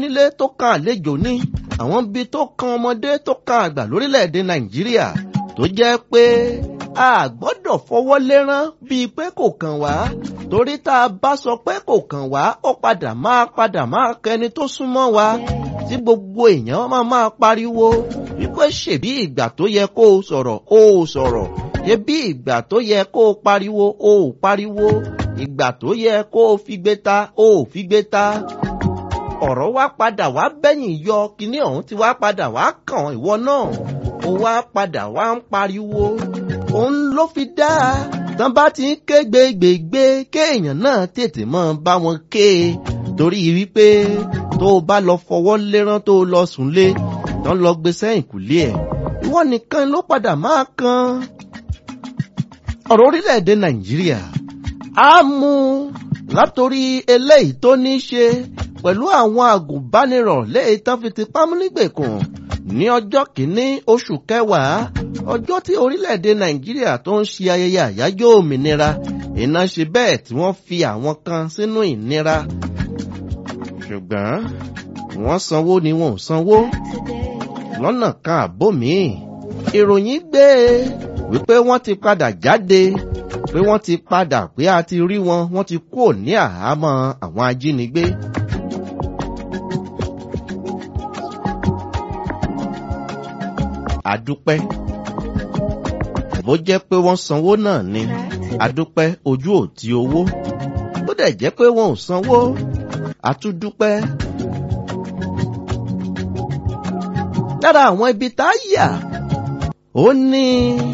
onílé tó kan àlejò ní àwọn ibi tó kan ọmọdé tó kan àgbà lórílẹ̀‐èdè nàìjíríà tó jẹ́ pé a gbọ́dọ̀ fọwọ́ lérán bíi pé kò kàn wá torí tá a bá sọ pé kò kàn wá ó padà máa padà máa kẹni tó súnmọ́ wa tí gbogbo èèyàn máa máa pariwo wípé ṣèbí ìgbà tó yẹ kó o sọ̀rọ̀ o ò sọ̀rọ̀ ṣebí ìgbà tó yẹ kó o pariwo o ò pariwo ìgbà tó yẹ kó o fi gbé ta o ò fi gbé ta ọ̀rọ̀ wá padà wá bẹ́yìn yọ kíní ọ̀hún ti wá padà wá kàn ìwọ náà ó wá padà wá ń pariwo òun ló fi dá tán bá ti ń ké gbégbégbé kéèyàn náà tètè mọ́ bá wọn ké torí wípé tó o bá lọ fọwọ́ lérán tó o lọ sùn lé tán lọ gbé sẹ́yìn kùlé ẹ̀ ìwọ nìkan ló padà máa kan ọ̀rọ̀ orílẹ̀-èdè nàìjíríà á mú látòrí eléyìí tó ní í ṣe pẹ̀lú àwọn àgùnbánirọ̀ léyìí tán fi ti pámúnígbèkùn ní ọjọ́ kìíní oṣù kẹwàá ọjọ́ tí orílẹ̀-èdè nàìjíríà tó ń ṣe ayẹyẹ àyájọ́ òmìnira iná ṣe bẹ́ẹ̀ tí wọ́n fi àwọn kan sínú ìnira ṣùgbọ́n wọ́n sanwó ni wọn ò sanwó lọ́nà kan àbó míì ìròyìn gbé e wípé wọ́n ti padà jáde pé wọ́n ti padà pé a ti rí wọn wọ́n ti kúrò ní àhámọ́ àwọn ajínigbé. àdúpẹ́ bó jẹ́ pé wọ́n sanwó náà ni àdúpẹ́ ojú ò ti owó bó dẹ̀ jẹ́ pé wọn ò sanwó àtúndúpẹ́. lára àwọn ibi tá a yà ó ní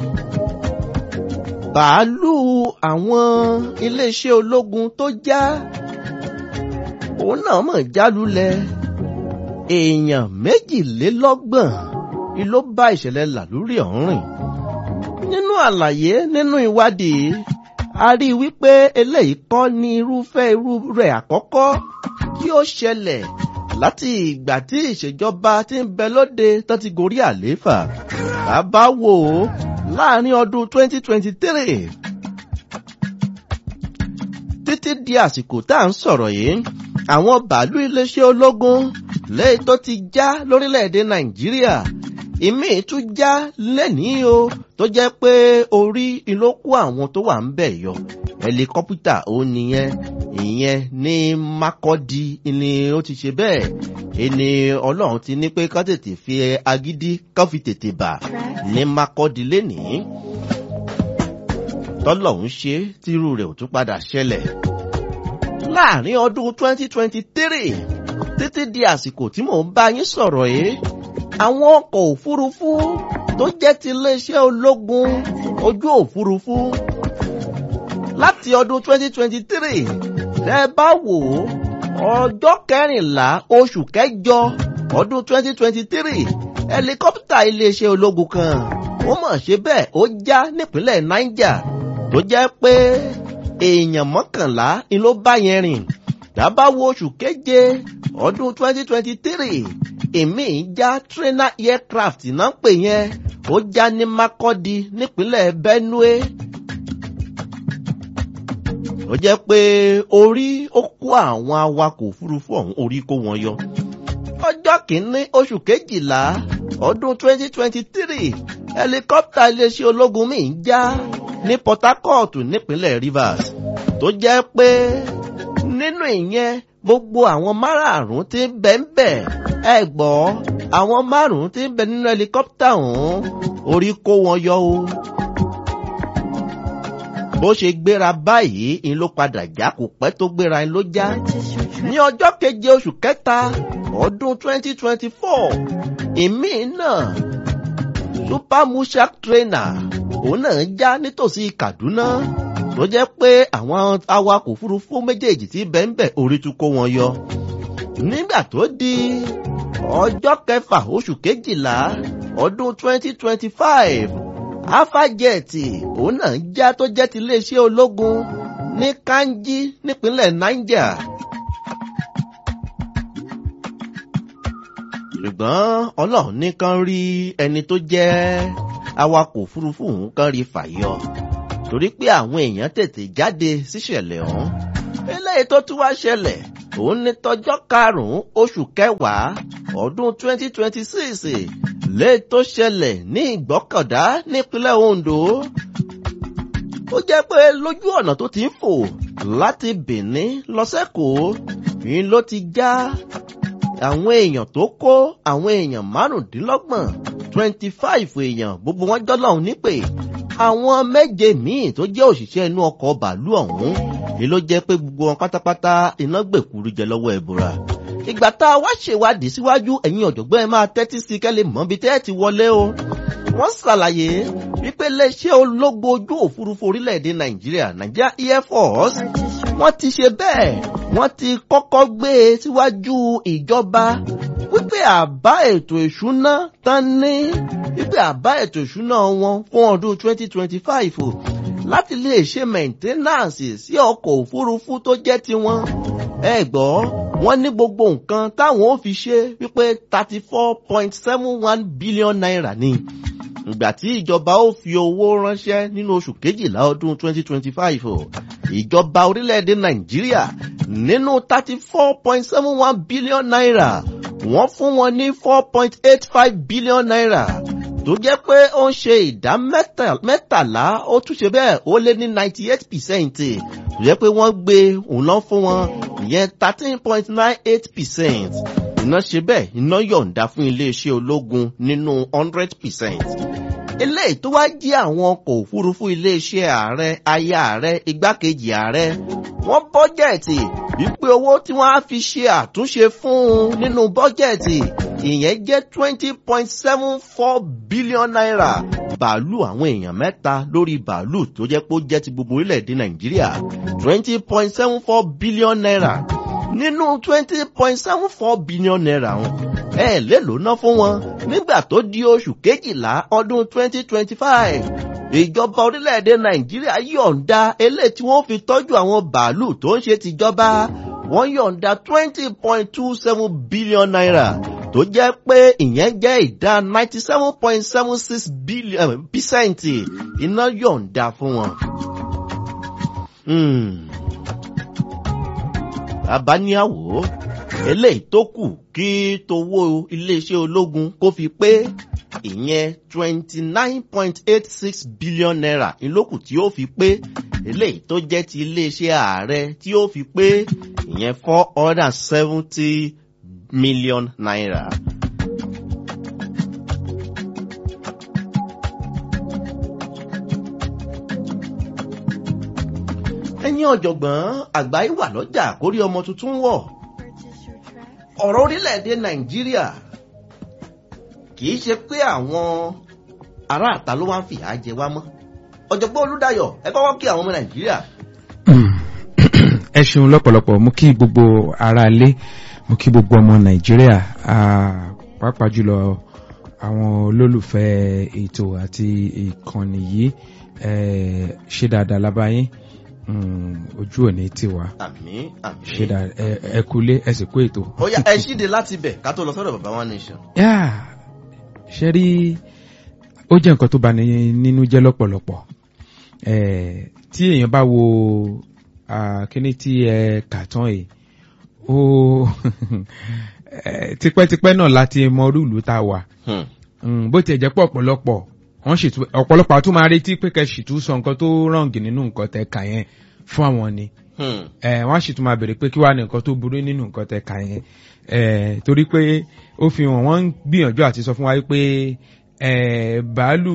bàálù àwọn iléeṣẹ́ ológun tó já òun náà mọ̀ jálulẹ̀ èèyàn méjìlélọ́gbọ̀n ni ló bá ìṣẹ̀lẹ̀ làlúrí ọ̀hún rìn. nínú àlàyé nínú ìwádìí a rí i wípé eléyìí kọ́ ní irúfẹ́ irú rẹ̀ àkọ́kọ́ tí ó ṣẹlẹ̀ láti ìgbà tí ìṣèjọba ti ń bẹ lóde tó ti gorí àlééfà bàbá wò ó láàrin ọdún 2023 títí di àsìkò tá à ń sọ̀rọ̀ yìí àwọn bàálù iléeṣẹ́ ológun lẹ́yìn tó ti já lórílẹ̀‐èdè nàìjíríà ìmí tún já lẹ́nìí o tó jẹ́ pé orí ìlókù àwọn tó wà ń bẹ̀ yọ ẹlikọ́pítà ó nìyẹn ìyẹn ní mákọ́dí ni ó ti ṣe bẹ́ẹ̀ ẹni ọlọ́run ti ní pé ká tètè fi agídí ká fi tètè bà ní mákọ́dí lénìí tọ́lọ́hún ṣe tírú rẹ̀ ò tún padà ṣẹlẹ̀ láàrin ọdún 2023 títí di àsìkò tí mò ń bá yín sọ̀rọ̀ yìí àwọn ọkọ̀ òfurufú tó jẹ́ ti iléeṣẹ́ ológun ojú òfurufú láti ọdún 2023 tẹ́ bá wò ó ọjọ́ kẹrìnlá oṣù kẹjọ ọdún 2023 ẹlikọ́pítà iléeṣẹ́ ológun kan ó mọ̀ ṣe bẹ́ẹ̀ ó já nípínlẹ̀ niger tó jẹ́ pé èèyàn mọ́kànlá ni ló bá yẹn rìn dábàá wo oṣù keje ọdún 2023 èmi já trainer aircraft náà pè yẹn ó já ní makọ́di nípínlẹ̀ benue ó jẹ́ pé orí ó kó àwọn awakọ̀ òfurufú ọ̀hún orí kó wọn yọ ọjọ́ kìíní oṣù kejìlá ọdún 2023 helicopter iléeṣẹ́ ológun mi ń já ní port harcourt nípínlẹ̀ rivers tó jẹ́ pé nínú ìyẹn gbogbo àwọn márààrún tí ń bẹ ń bẹ ẹ gbọ́ àwọn márùn-ún tí ń bẹ nínú helicopter ọ̀hún orí kó wọn yọ o bó ṣe gbéra báyìí ń ló padà já kò pẹ́ tó gbéra ń ló já ní ọjọ́ keje oṣù kẹta ọdún 2024 ìmí náà super mushak trainer òun náà já nítòsí kaduna tó jẹ́ pé àwọn awakọ̀ òfurufú méjèèjì tí bẹ́ńbẹ́ orí tún kó wọn yọ nígbà tó di ọjọ́ kẹfà oṣù kejìlá ọdún 2025 alphagẹ́ẹ̀tì òun náà já tó jẹ́ ti iléeṣẹ́ ológun ní kanji nípínlẹ̀ niger. ṣùgbọ́n ọlọ́run nìkan rí ẹni tó jẹ́ awakọ̀ òfurufú òun kan rí fàyọ torí pé àwọn èèyàn tètè jáde síṣẹ̀lẹ̀ ọ̀hún eléyìí tó tún wá ṣẹlẹ̀ òun ní tọjọ́ karùn-ún oṣù kẹwàá ọdún 2026 lè tó ṣẹlẹ̀ ní ìgbọ́kọ̀dá nípínlẹ̀ Ondo ó jẹ́ pé lójú ọ̀nà tó ti ń fò láti Benin lọ sẹ́kọ̀ọ́ ni ló ti já àwọn èèyàn tó kó àwọn èèyàn márùndínlọ́gbọ̀n twenty five èèyàn gbogbo wọn jọ́lọ́hún nípè àwọn méje míì tó jẹ́ òṣìṣẹ́ inú ọkọ̀ bàálù ọ̀hún ni ló jẹ́ pé gbogbo wọn pátápátá iná gbèkúrú jẹ lọ́wọ́ ẹ̀bùrà ìgbà tá a wá ṣèwádìí síwájú ẹ̀yin ọ̀jọ̀gbọ́n ẹ máa tẹ́tí sí kẹ́lẹ́ mọ́ bí tẹ́ ẹ ti wọlé o wọ́n ṣàlàyé wípé iléeṣẹ́ ológun ojú òfurufú orílẹ̀-èdè nàìjíríà nàìjíríà air force wọ́n ti ṣe bẹ́ẹ̀ wọ́n ti kọ́kọ́ gbé e síwájú ìjọba wípé àbá ètò ìṣúná tán ní wípé àbá ètò ìṣúná wọn fún ọdún 2025 láti lè ṣe mẹ̀ńténánsì sí ọkọ̀ òfurufú tó jẹ́ tiwọn. ẹ gbọ́ wọ́n ní gbogbo nǹkan táwọn ò fi ṣe wípé 34.71 billion naira ni ìgbà tí ìjọba ó fi owó ránṣẹ́ nínú oṣù kejìlá ọdún 2025 ìjọba orílẹ̀-èdè nàìjíríà nínú 34.71 billion naira wọ́n fún wọn ní 4.85 billion naira tó jẹ́ pé ó ń ṣe ìdá mẹ́tàlá ó tún ṣe bẹ́ẹ̀ ó lé ní 98 percent tó jẹ́ pé wọ́n gbé òun lọ fún wọn ìyẹn 13.98 percent iná ṣe bẹ́ẹ̀ iná yọ̀ǹda fún iléeṣẹ́ ológun nínú 100 percent eléyìí tó wá jí àwọn ọkọ̀ òfurufú iléeṣẹ́ ààrẹ aya ààrẹ igbákejì ààrẹ wọ́n bọ́jẹ̀tì wípé owó tí wọ́n á fi ṣe àtúnṣe fún un nínú bọ́jẹ̀tì ìyẹn jẹ́ twenty point seven four billion naira bàálù àwọn èèyàn mẹ́ta lórí bàálù tó jẹ́ pé ó jẹ́ ti gbogbo orílẹ̀-èdè nàìjíríà twenty point seven four billion naira nínú twenty point seven four billion naira wọn ẹ lélo ná fún wọn nígbà tó di oṣù kejìlá ọdún twenty twenty five ìjọba orílẹ̀-èdè nàìjíríà yọ̀ǹda eléyìí tí wọ́n fi tọ́jú àwọn bàálù tó ń ṣe tìjọba wọ́n yọ̀ǹda twenty point two seven billion naira tó jẹ́ pé ìyẹn jẹ́ ìdá ninety seven point seven six billion percent iná yọ̀ǹda fún wọn. bàbá ní àwò eléyìí tó kù kí towó iléeṣẹ́ ológun kó fi pé ìyẹn twenty nine point eight six billion naira ìlókù tí ó fi pé eléyìí tó jẹ́ ti iléeṣẹ́ ààrẹ tí ó fi pé ìyẹn four hundred and seventy million naira. ẹ̀yin ọ̀jọ̀gbọ́n àgbáyé wà lọ́jà kórí ọmọ tuntun wọ̀ ọ̀rọ̀ orílẹ̀-èdè nàìjíríà kì í ṣe pé àwọn aráàta ló wá ń fìyà jẹ wá mọ́ ọ̀jọ̀gbọ́n olúdayọ̀ ẹ kọ́kọ́ kí àwọn ọmọ nàìjíríà. ẹ ṣeun lọ́pọ̀lọpọ̀ mo kí gbogbo ara ilé mo kí gbogbo ọmọ nàìjíríà pàápàá jùlọ àwọn olólùfẹ́ ètò àti ìkànnì yìí ṣe dáadáa lábáyé ojú òní tiwa àmín àmín ṣe dáadáa ẹ kúlé ẹ sì kó ètò. ó yá ẹ ṣíde láti bẹ̀ ká tó lọ sọ́dọ̀ bàbá one nation. yá ṣe rí ó jẹ́ nǹkan tó bá ní nínú jẹ́ lọ́pọ̀lọpọ̀ tí èèyàn bá wo kíní tí ẹ kà tán yìí ó tipẹ́tipẹ́ náà láti mọ rúùlù tá a wà bó tiẹ̀ jẹ́ pọ̀ ọ̀pọ̀lọpọ̀ wọ́n sì tún ọ̀pọ̀lọpọ̀ àtún máa retí pé kẹ́ sì tún sọ nǹkan tó rọ̀ǹgì nínú nǹkan tẹ́ kà yẹn fún àwọn ni wọ́n sì tún máa bèrè pé kí wàá ní nǹkan tó burú nínú nǹkan tẹ́ kà yẹn torí pé ó fi hàn wọ́n ń gbìyànjú àti sọ fún wa pé bàálù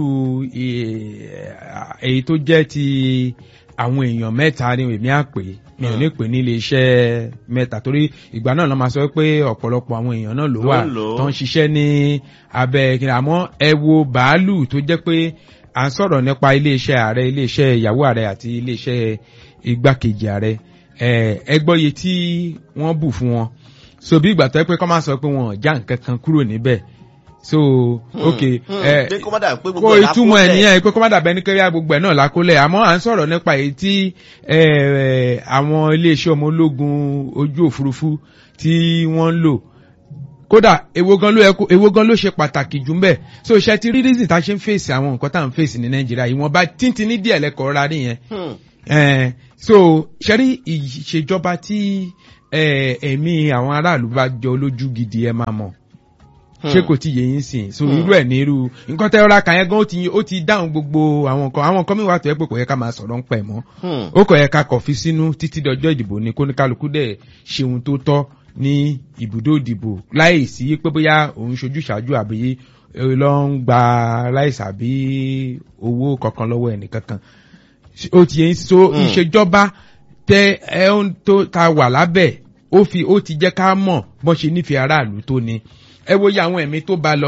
èyí tó jẹ́ ti àwọn èèyàn mẹ́ta ni èmi á pè mi ò ní pè ní iléeṣẹ́ mẹ́ta torí ìgbà náà lọ́ máa sọ pé ọ̀pọ̀lọpọ̀ àwọn èèyàn náà ló wà tó ń ṣiṣẹ́ ní abẹ́ kí àmọ́ ẹ wo bàálù tó jẹ́ pé à ń sọ̀rọ̀ nípa iléeṣẹ́ ààrẹ iléeṣẹ́ ìyàwó ààrẹ àti iléeṣẹ́ igbákejì ààrẹ ẹ gbọ́ iye tí wọ́n bù fún wọn so bí ìgbà tó yẹ pé kọ́ máa sọ pé wọn ò já nǹkan kan kúrò níbẹ̀ so ok ẹ kó ìtumọ̀ ẹ̀ nìyẹn pé kó má dàbẹ́ ní kẹ́ríà gbogbo ẹ̀ náà lákólẹ̀ àmọ́ à ń sọ̀rọ̀ nípa èyí tí àwọn iléeṣẹ́ ọmọ ológun ojú òfurufú tí wọ́n ń lò kódà èwo gan ló ẹkọ èwo gan ló ṣe pàtàkì jù mbẹ so ṣe ti rí reason tá a ṣe ń fèsì àwọn nǹkan tá à ń fèsì ní nàìjíríà ìwọ̀nba tíntín ní díẹ̀ lẹ́kọ̀ọ́ ra nìyẹn so ṣe rí ìṣèjọba tí ẹ̀mí àwọn aráàlú bá jọ lójú gidi ẹ máa mọ̀ ṣé kò tí yé yín sìn so irú ẹ̀ ní irú nǹkan tẹ́ ọ́ra kàn yẹn gan ó ti ó ti dáhùn gbogbo àwọn nǹkan àwọn nǹkan mìíràn tó yẹ pé kò yẹ ká máa sọ̀rọ̀ ń pẹ̀ mọ́ ó kò yẹ ká kọ̀ fi sínú títí dọjọ́ ìdìbò ni kóníkálukú dẹ̀ ṣe ohun tó tọ́ ní ibùdó ìdìbò láì sí pé bóyá òun ṣojú ṣáájú àbí lọ ń gba láìsí àbí owó kankan lọ́wọ́ ẹnì kankan ó ti yẹn so ìṣèjọba tẹ ẹ tó ta wà lábẹ́ ó fi ó ti jẹ́ ká mọ̀ bọ́n ṣe nífẹ̀ẹ́ aráàlú tó ni ẹ wo iye àwọn ẹ̀mí tó bá lọ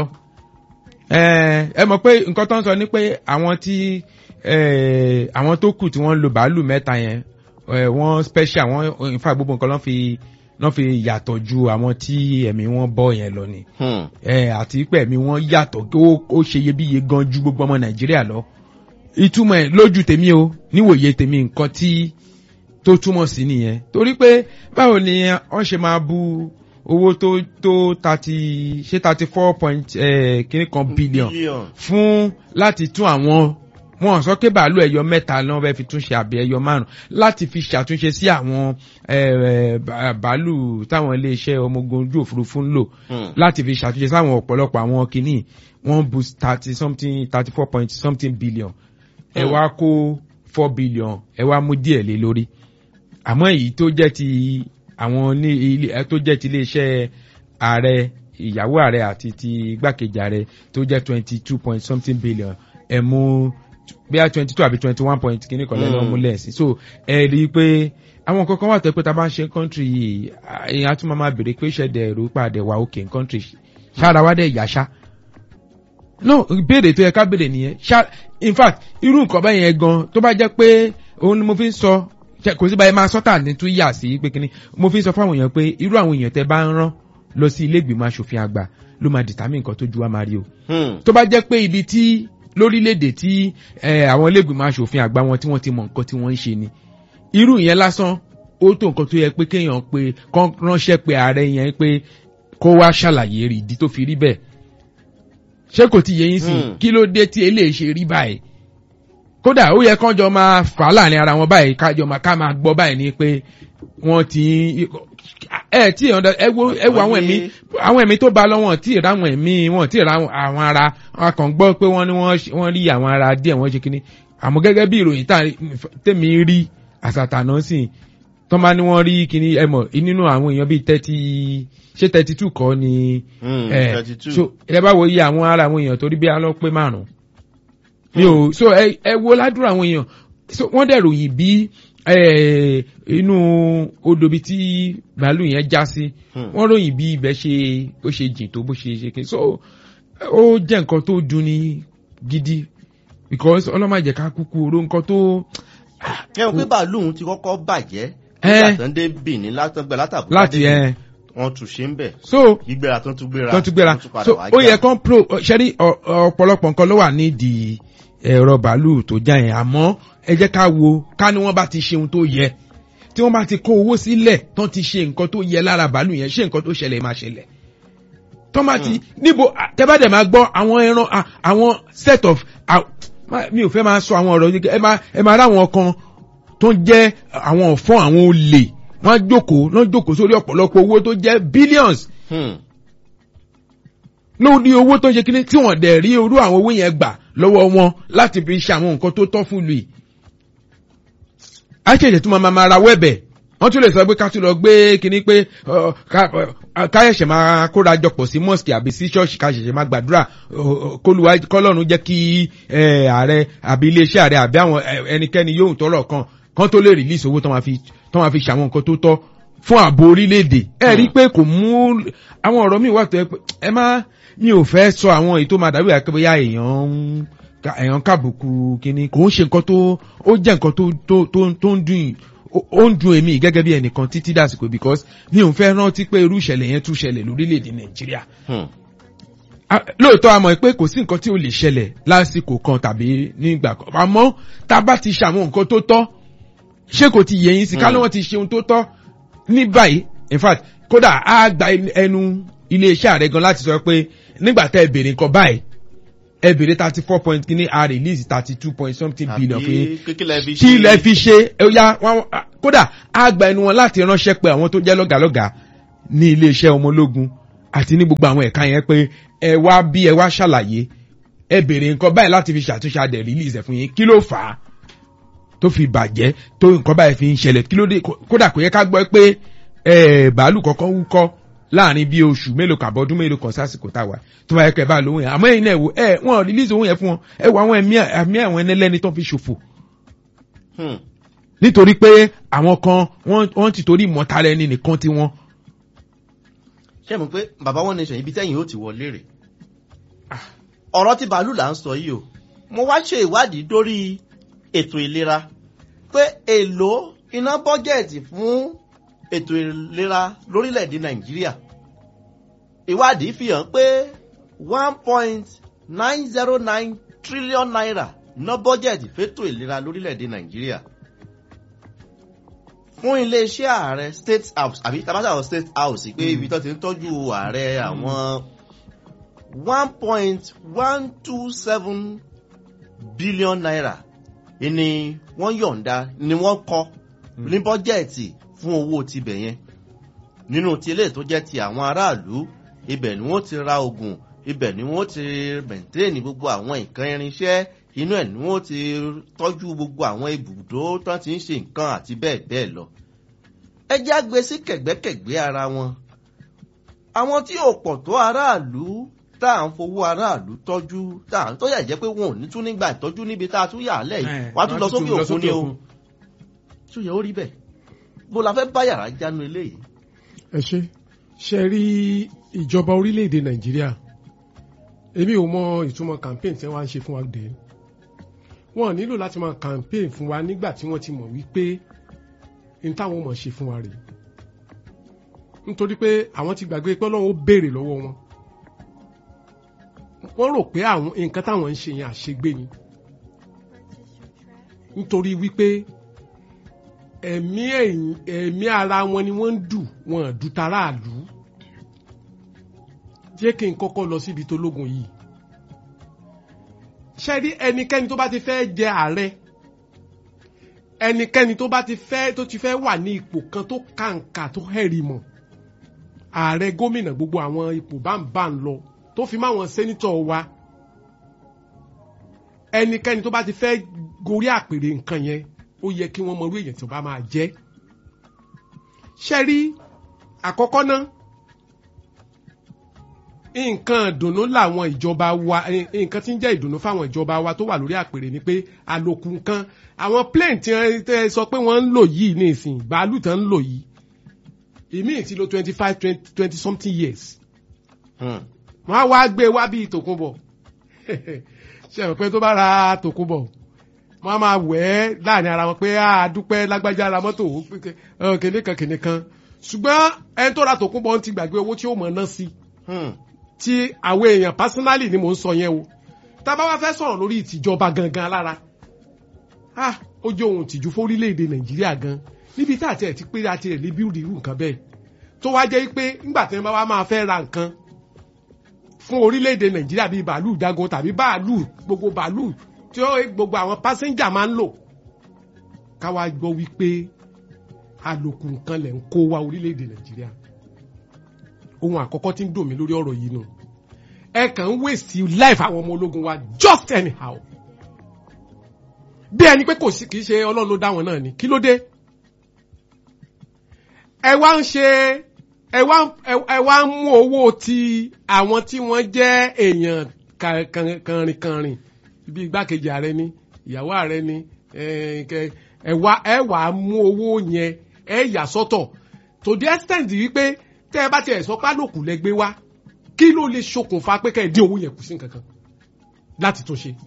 ẹ mọ̀ pé nǹkan tó ń sọ ni pé àwọn tí àwọn tó kù tí wọ́n ń lo bàálù mẹ́ta yẹn wọ́n special wọ́n in fact gbogbo nǹkan lọ́n fi lọ́n fi yàtọ̀ ju àwọn tí ẹ̀mí wọn bọ́ yẹn lọ ni àti pé ẹ̀mí wọn yàtọ̀ ó ṣe iyebíye gan ju gbogbo ọmọ nàìjíríà lọ ìtumọ̀ ẹ̀ lójú tèmi o níwòye tèmi nǹkan tí tó túmọ̀ sí nìyẹn torí pé báwo ni wọ́n ṣe máa bu owó tó tó thirty ṣé thirty four point kìíní kan billion fún láti tún àwọn wọn sọ pé bàálù ẹyọ mẹ́ta lọ́wọ́ fẹ́ẹ́ fi túnṣe àbí ẹyọ márùn láti fi ṣàtúnṣe sí àwọn bàálù táwọn iléeṣẹ́ ọmọ ogun ojú òfurufú ń lò láti fi ṣàtúnṣe sáwọn ọ̀pọ̀lọpọ̀ àwọn kìíní wọ́n bu thirty something thirty four point something billion ẹ wá kó four billion ẹ wá mú díẹ̀ lé lórí àmọ́ èyí tó jẹ́ ti àwọn ní ilé tó jẹ́ ti iléeṣẹ́ ààrẹ ìyàwó ààrẹ àti ti igbákejì ààrẹ tó jẹ́ twenty two point something billion ẹ̀ mú bíi twenty two àbí twenty one point kìíní kan lẹ́nu ọmúlẹ̀ sí so ẹ rí i pé àwọn kankan wà tó pé tá a bá ń ṣe country yìí èèyàn tún máa béèrè pé ṣẹ̀dẹ̀ ẹ̀rọ pàdé wà òkè country ṣára wá dẹ̀ yàṣá no ìbéèrè tó yẹ ká béèrè nìyẹn ṣá in fact irú nǹkan bẹ́ẹ̀ yẹn gan tó bá jẹ́ pé òun ni mo fi ń sọ kò sí báyìí máa sọ́tà ní tún yà sí pé kíní mo fi ń sọ fún àwọn èèyàn pé irú àwọn èèyàn tẹ bá ń rán lọ sí ilé ìgbìmọ̀ asòfin àgbà ló máa determine nǹkan tó ju wa máa rí o tó bá jẹ́ pé ibi tí lórílẹ̀‐èdè tí àwọn ilé ìgbìmọ̀ asòfin àgbà wọn tí wọ́n ti mọ nǹkan tí wọ́n ń ṣe ni irú ìyẹn lásán ó tó nǹkan tó yẹ pé kéèyàn pé kán ránṣẹ́ pé ààrẹ yẹn pé kó wá ṣàlàyé rí ìdí tó fi rí bẹ́ẹ̀ ṣé kò ti yẹ yín sí kí ló dé tí eléyìí ṣe rí báyìí kódà ó yẹ kán jọ máa fà á láàrin ara wọn báyìí kájọ máa ká máa gbọ́ báyìí ni pé wọ́n ti ẹ tí ẹ wo ẹ wo àwọn ẹ̀mí àwọn ẹ̀mí tó ba lọ́wọ́ tí ì ráwọn ẹ̀mí wọn tí ì ra àwọn ara wọn kàn gbọ́ pé wọ́n ní wọ́n rí àwọn ara díẹ̀ wọ́n ṣe kínní àmọ́ gẹ́gẹ́ bí ìròyìn tèmi rí àsàtà náà sì tọ́ bá ní wọ́n rí kínní ẹ mọ̀ nínú àwọn èèyàn bíi thirty ṣé thirty two kọ́ ni ẹ so ẹ bá wo iye àwọn ara àwọn èèyàn torí bí alọ́ pé márùn-ún mi ò so ẹ wo ládùúrà àwọn èèyàn so wọ́n dẹ̀ ròyìn bí inú odò bíi tí bàálù yẹn já sí wọ́n ròyìn bí ibẹ̀ ṣe bó ṣe jìn tó bó ṣe ṣe kí so ó jẹ́ nǹkan tó dùn ní gidi because ọlọ́màjẹ̀ ká kúkú oró nǹkan tó. ẹ ò pé bàálù ti kọ́kọ́ bàjẹ́ nígbà tó ń dé Benin látọ̀gbẹ́ látàbí láti ẹ wọ́n tún ṣe ń bẹ̀. so gbígbéra tó tún gbéra tó tún gbéra so ó yẹ kán pro ṣẹ́rí ọ̀pọ̀lọpọ̀ nǹkan ló wà nídìí ẹ̀rọ bàálù tó já yẹn àmọ́ ẹ jẹ́ ká wo ká ní wọ́n bá ti ṣe ohun tó yẹ tí wọ́n bá ti kó owó sílẹ̀ tán ti ṣe nǹkan tó yẹ lára bàálù yẹn ṣé nǹkan tó ṣẹlẹ̀ máa ṣẹlẹ̀ tọ́ máa ti níbo tẹ́bàdẹ̀ máa gbọ́ àwọn ẹran àwọn set of mi ò fẹ́ máa sọ àwọn ọ̀rọ̀ ẹ máa ẹ máa ráwọn kan tó ń jẹ́ àwọn ọ̀fọ́n àwọn olè wọ́n á jókòó wọ́n jókòó sórí ọ̀pọ̀lọpọ̀ owó tó jẹ́ billions lórí owó tó ń ṣe kíní tí wọ́n dẹ̀ rí orú àwọn owó yẹn gbà lọ́wọ́ wọn láti fi ṣe àwọn nǹkan tó tọ́ fún lu yìí. a ṣèṣe tún máa máa ra wẹ́bẹ̀ wọ́n tún lè sọ pé ká tún lọ gbé kíní pé ká ṣẹ̀ṣẹ̀ máa kóra jọpọ̀ sí mosque àbí sí ṣọ́ọ̀ṣì ká ṣẹ̀ṣẹ̀ máa gbàdúrà kólúwa kọ́lọ́run jẹ́ kí ààrẹ àbí iléeṣẹ́ ààrẹ àbí àwọn ẹnikẹ́ni yóò tọrọ kan kan tó lè release owó tó máa fi tó máa fi ṣàwọn nǹkan tó tọ́ fún ààbò orílẹ̀-èdè ẹ rí i pé kò mú àwọn ọ̀rọ̀ mi wà tó ẹ má mi ò fẹ́ sọ àwọn èyí tó máa dàbí àkẹ́bẹ́yà èèyàn ń èèyàn kàbùkù kínní kò ń ṣe nǹkan tó ó jẹ́ nǹkan tó tó tó tó ń dùn ó ń dùn èmi gẹ́gẹ́ bí ẹnìkan títí dàsìkò because mi ò fẹ́ rántí pé irú ìṣẹ̀lẹ̀ yẹn tún ṣẹlẹ̀ lórílẹ̀‐èdè nàìjíríà. lóòótọ́ a mọ̀ pé kò sí nǹkan tí ò lè ṣẹlẹ̀ lásìkò kan tàbí nígbà kan àmọ́ tá a bá ti ṣàwọn nǹkan tó tọ́ ṣé kò ti yẹ yín sí ká ló wọ́n ti ṣe ohun tó tọ́ ní báyìí in fact kódà á gba ẹnu iléeṣẹ́ ààrẹ gan láti sọ pé nígbà tẹ́ ẹ béèrè nǹkan báyìí ẹ bèrè thirty four point kìíní a release thirty two point something billion fún yín àbí kíkílẹ̀ fi ṣe kí ilẹ̀ fi ṣe ẹ ya wọn kódà á gba ẹnu wọn láti ránṣẹ́ pé àwọn tó jẹ́ lọ́gàlọ́gà ní iléeṣẹ́ ọmọ ológun àti ní gbogbo àwọn ẹ̀ka yẹn pé ẹ wá bí ẹ wá ṣàlàyé ẹ bèrè nǹkan báyìí láti fi ṣàtúnṣe adẹ̀ release ẹ̀ fún yín kí ló fà á tó fi bàjẹ́ tó nǹkan báyìí fi ń ṣẹlẹ̀ kí ló dé kódà kò yẹ ká gbọ́ pé ẹ bàálù kọ̀ọ̀kan wúkọ́ láàrin bí oṣù mélòó kan àbọ̀dún mélòó kan sásìkò táwa tó bá yẹ kẹ́ ẹ bá lóhùn yẹn àmọ́ ẹ̀yin náà wò ẹ wọn release owó yẹn fún wọn ẹ wọ àwọn ẹ̀mí ẹ̀mí àwọn ẹlẹ́ni tó fi ṣòfò Hmm. nítorí pé àwọn kan wọ́n wọ́n ti torí ìmọ̀tara ẹni nìkan tí wọ́n. ṣé mo pé bàbá wọn nation ibi tẹ́yìn ó ti wọlé rè ọ̀rọ̀ tí bàálù là ń sọ yìí o mo wá ṣe ìwádìí dórí ètò ìlera pé èlò iná bọ́jẹ̀tì fún ètò ìlera lórílẹ̀‐èdè nàìjíríà ìwádìí fi hàn pé one point nine zero nine trillion naira ná bọ́jẹ̀tì fétò ìlera lórílẹ̀‐èdè nàìjíríà fún iléeṣẹ́ ààrẹ state house àbí tabata state house pé ibi tó ti ń tọ́jú ààrẹ àwọn one point one two seven billion naira ni wọ́n yọ̀ǹda ni wọ́n kọ́ ní bọ́jẹ̀tì fún owó tibẹ̀ yẹn nínú ti ilé tó jẹ́ ti àwọn aráàlú ibẹ̀ ni wọ́n ti ra oògùn ibẹ̀ ni wọ́n ti mẹ̀ntẹ́ẹ̀nì gbogbo àwọn nǹkan irinṣẹ́ inú ẹ̀ ni wọ́n ti tọ́jú gbogbo àwọn ibùdó tó ti ń ṣe nǹkan àti bẹ́ẹ̀ bẹ́ẹ̀ lọ. ẹ jẹ́ àgbẹ̀ sí kẹ̀gbẹ́kẹ̀gbẹ́ ara wọn. àwọn tí ò pọ̀ tó aráàlú tá à ń fowó aráàlú tọ́jú tá à ń tọ́jà jẹ́ pé wọn ò ní tún nígbà ìtọ́jú níbi tá a tún yà á lẹ̀ yìí wàá tún lọ sókè òkun ni o. tó yẹ ó rí bẹ́ẹ̀ bó la fẹ́ bá yàrá jánu eléyìí. ẹ ṣe ṣe rí ìjọba orílẹ̀-èdè nàìjíríà èmi ò mọ ìtumọ̀ campaign tí wọ́n á ṣe fún wa dé wọn nílò láti máa campaign fún wa nígbà tí wọ́n ti mọ̀ wípé n táwọn mọ̀ ṣe fún wa rèé nítorí pé àwọn ti gbàgbé pé ọlọ́run ó béèrè lọ́wọ́ wọn wọ́n rò pé àwọn nǹkan táwọn ń ṣe yẹn àṣegbé ni nítorí wípé ẹ̀mí ẹ̀mí ara wọn ni wọ́n ń dù wọn ò dù taráàlú jẹ́ kí n kọ́kọ́ lọ síbi tó lógun yìí ṣe rí ẹnikẹ́ni tó bá ti fẹ́ jẹ ààrẹ ẹnikẹ́ni tó bá ti fẹ́ tó ti fẹ́ wà ní ipò kan tó kàǹkà tó hẹ̀rì mọ̀ ààrẹ gómìnà gbogbo àwọn ipò báńbá ń lọ tó fi máwọn sẹ́nitọ̀ wa ẹnikẹ́ni tó bá ti fẹ́ gorí àpèrè nǹkan yẹn ó yẹ kí wọ́n mọ orí èèyàn tó bá máa jẹ́ ṣe rí àkọ́kọ́ náà nǹkan ìdùnnú làwọn ìjọba wa nǹkan tí ń jẹ́ ìdùnnú fáwọn ìjọba wa tó wà lórí àpèrè ni pé àlòkù nǹkan àwọn plane tí wọ́n sọ pé wọ́n ń lò yìí ní ìsìn bàálù tán ń lò yìí ìmíì ti lo twenty five twenty something years wọ́n á wá gbé wá bíi tòkunbọ̀ ṣe é pé tó bá ra tòkunbọ̀ wọ́n á máa wẹ̀ ẹ́ láàrin ara wọn pé a dúpẹ́ lágbájá ra mọ́tò kìnìkan kìnìkan ṣùgbọ́n ẹni tó ra tòkunbọ̀ ń ti gbàgbé owó tí ó mọ̀ ná sí tí àwọn èèyàn personally ni mò ń sọ yẹn o tá a bá wá fẹ́ sọ̀rọ̀ lórí ìtìjọba gangan lára ó jẹ́ ohun ìtìjú fórílẹ̀-èdè nàìjíríà gan níbi tá àti ẹ̀ ti pé àti ẹ̀ ní bíúdì irú nǹkan bẹ́ẹ̀ tó wá jẹ́ pé ńgbà tí wọ́n bá wá máa fẹ́ ra nǹkan fún orílẹ̀-èdè nàìjíríà bíi bàálù jagun tàbí bàálù gbogbo bàálù tí ó gbogbo àwọn pásẹ́njà máa ń lò káwá gbọ́ wípé àlòkù nǹkan lẹ̀ ń kó wá orílẹ̀-èdè nàìjíríà ohun àkọ́kọ́ tí ń dùn mí lórí ọ̀rọ̀ yìí nù ẹ kàn ń waste life àwọn ọmọ ológun wa just anyhow bí ẹni pé kò sí kì í ṣe ọlọ́run ló dá wọn náà ni kí ló dé ẹ wá ń ṣe ẹ wá ẹ wá ń mú owó ti àwọn tí wọ́n jẹ́ èèyàn kànrìnkànrìn bí igbákejì ààrẹ ni ìyàwó ààrẹ ni ẹ wá ẹ wá mú owó yẹn ẹ yà sọ́tọ̀ to the extent wípé tẹ́ ẹ bá tiẹ̀ sọ pálòkù lẹ́gbẹ́ wá kí ló lè ṣokùnfà pé kẹ́ ẹ dín owó yẹn kù sí nǹkan kan láti tún ṣe.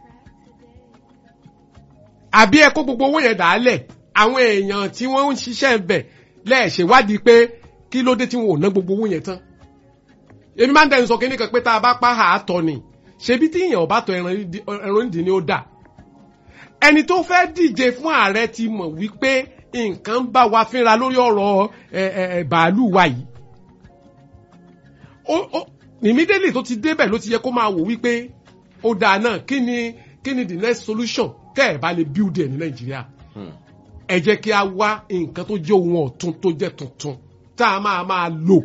àbí ẹ kó gbogbo owó yẹn dàálẹ̀ àwọn èèyàn tí wọ́n ń ṣiṣẹ́ ń bẹ̀ lẹ́ẹ̀ṣèwádìí pé kí ló dé tí wọn ò ná gbogbo owó yẹn tán. èmi máa ń dẹnu sọ kí nìkan pé tá a bá pa àátọ ni ṣebí tí èèyàn ò bá tọ ẹran ìdí ni ó dà. ẹni tó fẹ́ díje fún ààrẹ ti mọ̀ wípé nǹkan bá wa fínra lórí ọ̀rọ̀ bàálù wa yìí. immediately tó ti débẹ̀ ló ti yẹ kó máa wò wípé ó dáa náà kí ni kí ni the next solution tẹ́ ẹ̀ bá lè build ẹ̀ ní nàìjíríà ẹ jẹ́ kí a wá nǹkan tó jẹ́ ohun ọ̀tun tó jẹ́ tuntun tá a máa máa lò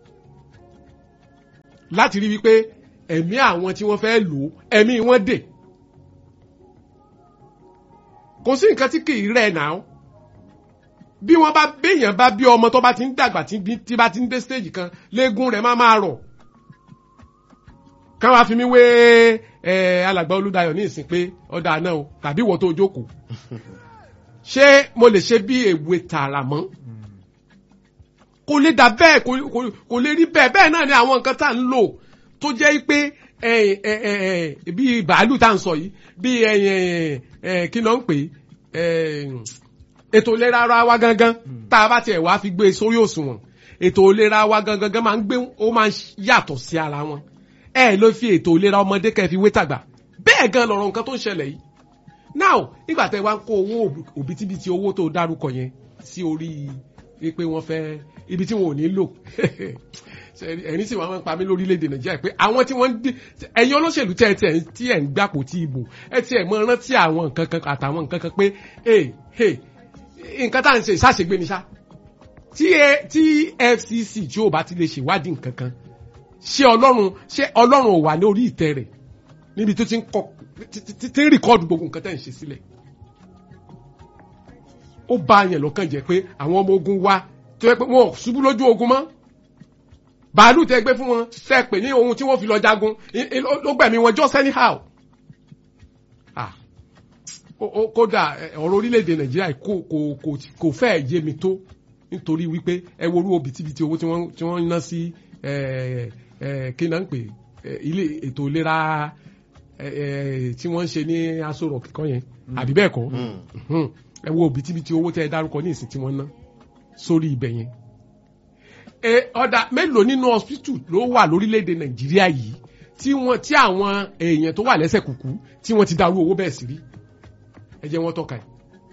láti rí wípé ẹ̀mí àwọn tí wọ́n fẹ́ lò ẹ̀mí wọn dè kò sí nǹkan tí kì í rẹ̀ náà bí wọ́n bá béèyàn bá bí ọmọ tó bá ti ń dàgbà tí bá ti ń dé stage kan léegun rẹ̀ máa máa rọ̀ ká wá fi mí wé alàgbà olúdayọ̀ ní ìsìn pé ọ̀dà náà o tàbí ìwọ tó jókòó ṣé mo lè ṣe bí èwe tààrà mọ́ kò lè dà bẹ́ẹ̀ kò lè rí bẹ́ẹ̀ bẹ́ẹ̀ náà ni àwọn nǹkan tá à ń lò tó jẹ́ pé bí bàálù tá à ń sọ yìí bí kí ló ń pè ètò ìlera ara wa gangan tá a bá tiẹ̀ wá fi gbé sórí òṣùwọ̀n ètò ìlera wa gangan máa ń gbé ó máa ń yàtọ̀ sí ara wọn ẹ ló fi ètò ìlera ọmọdé kẹ́ fi wé tàgbà bẹ́ẹ̀ gan lọ̀rọ̀ nǹkan tó ń ṣẹlẹ̀ yìí now nígbà tẹ́ wá ń kó owó òbítíbitì owó tó dárúkọ yẹn sí orí pé wọ́n fẹ́ ibi tí wọn ò ní lò ẹni sì wọn pa mí lórílẹ̀‐èdè nàìjíríà pé àwọn tí wọ́n ń dín ẹ̀yin olóṣèlú tẹ́ ẹ tiẹ̀ tí ẹ̀ ń gbàpò tí ìbò ẹ tiẹ̀ mọ rántí àwọn nǹkan kan àtàwọn nǹkan kan pé nǹkan tá à ń ṣe ìṣàṣègbè ni ṣá tí FCC tí ò bá ti lè ṣèwádìí nǹkan kan ṣé ọlọ́run ṣé ọlọ́run ò wà ní orí ìtẹ́ rẹ̀ níbi tó ti ń kọ ti ń rìkọ́ọ̀dù gbogbo nǹkan tẹ́ ń ṣe sílẹ̀ ó bá yẹn lọ́kàn jẹ́ pé àwọn ọmọ ogun wa tó yẹ pé wọn ò ṣubú lójú ogun mọ́ bàálù tẹ gbé fún wọn tẹ pè ní ohun tí wọ́n fi lọ jagun ló gbẹ̀mí wọn just anyhow kódà ọ̀rọ̀ orílẹ̀-èdè nàìjíríà kò fẹ́ yé mi tó nítorí wípé ẹ wo orú òbítíbitì owó tí wọ́n ń ná sí kí náà ń pè ilé ètò ìlera tí wọ́n ń ṣe ní aṣọ rock kan yẹn àbí bẹ́ẹ̀ kọ́ ẹ wo òbítíbitì owó tẹ́ ẹ dárúkọ ní ìsìn tí wọ́n ná sórí ibẹ̀ yẹn. ọ̀dà mélòó nínú hospital ló wà lórílẹ̀‐èdè nàìjíríà yìí tí wọ́n tí àwọn èèyàn tó wà lẹ́sẹ̀ kùkú tí wọ́n ti darú owó bẹ́ẹ̀ sí rí ẹ jẹ́ wọ́n tọ́ka ẹ̀.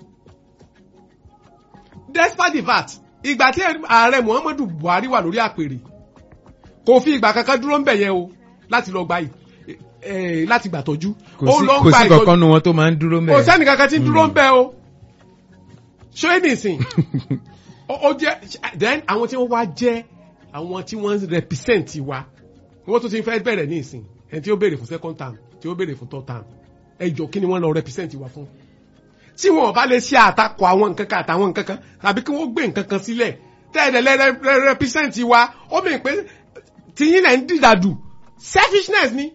despite the fact ìgbà tí ààrẹ muhammadu buhari wà lórí àpèrè kò fi ìgbà kankan dúró ń bẹ̀ yẹn o láti lọ gba yìí láti gbà tọ́jú. kò sí kankan nu wọn tó máa ń dúró ń bẹ̀. kò sẹ́ni kankan tí ń dúró ń bẹ̀ o. ṣé nìsín ó jẹ́ then àwọn tí wọ́n wá jẹ́ àwọn tí wọ́n represent wa wọ́n tún ti fẹ́ bẹ̀rẹ̀ nìsín ẹni tí ó béèrè fún second term tí ó béèrè fún third term ẹ jọ kí ni wọ́n lọ represent wa fún. tí wọn bá lè ṣe àtakò àwọn nǹkan kan àtàwọn nǹkan kan tàbí kí wọ́n gbé nǹkan kan sílẹ̀ tẹ́ẹ̀dẹ̀ represent wa ó mì pé tìyín náà ń dìdàdù selfishness ni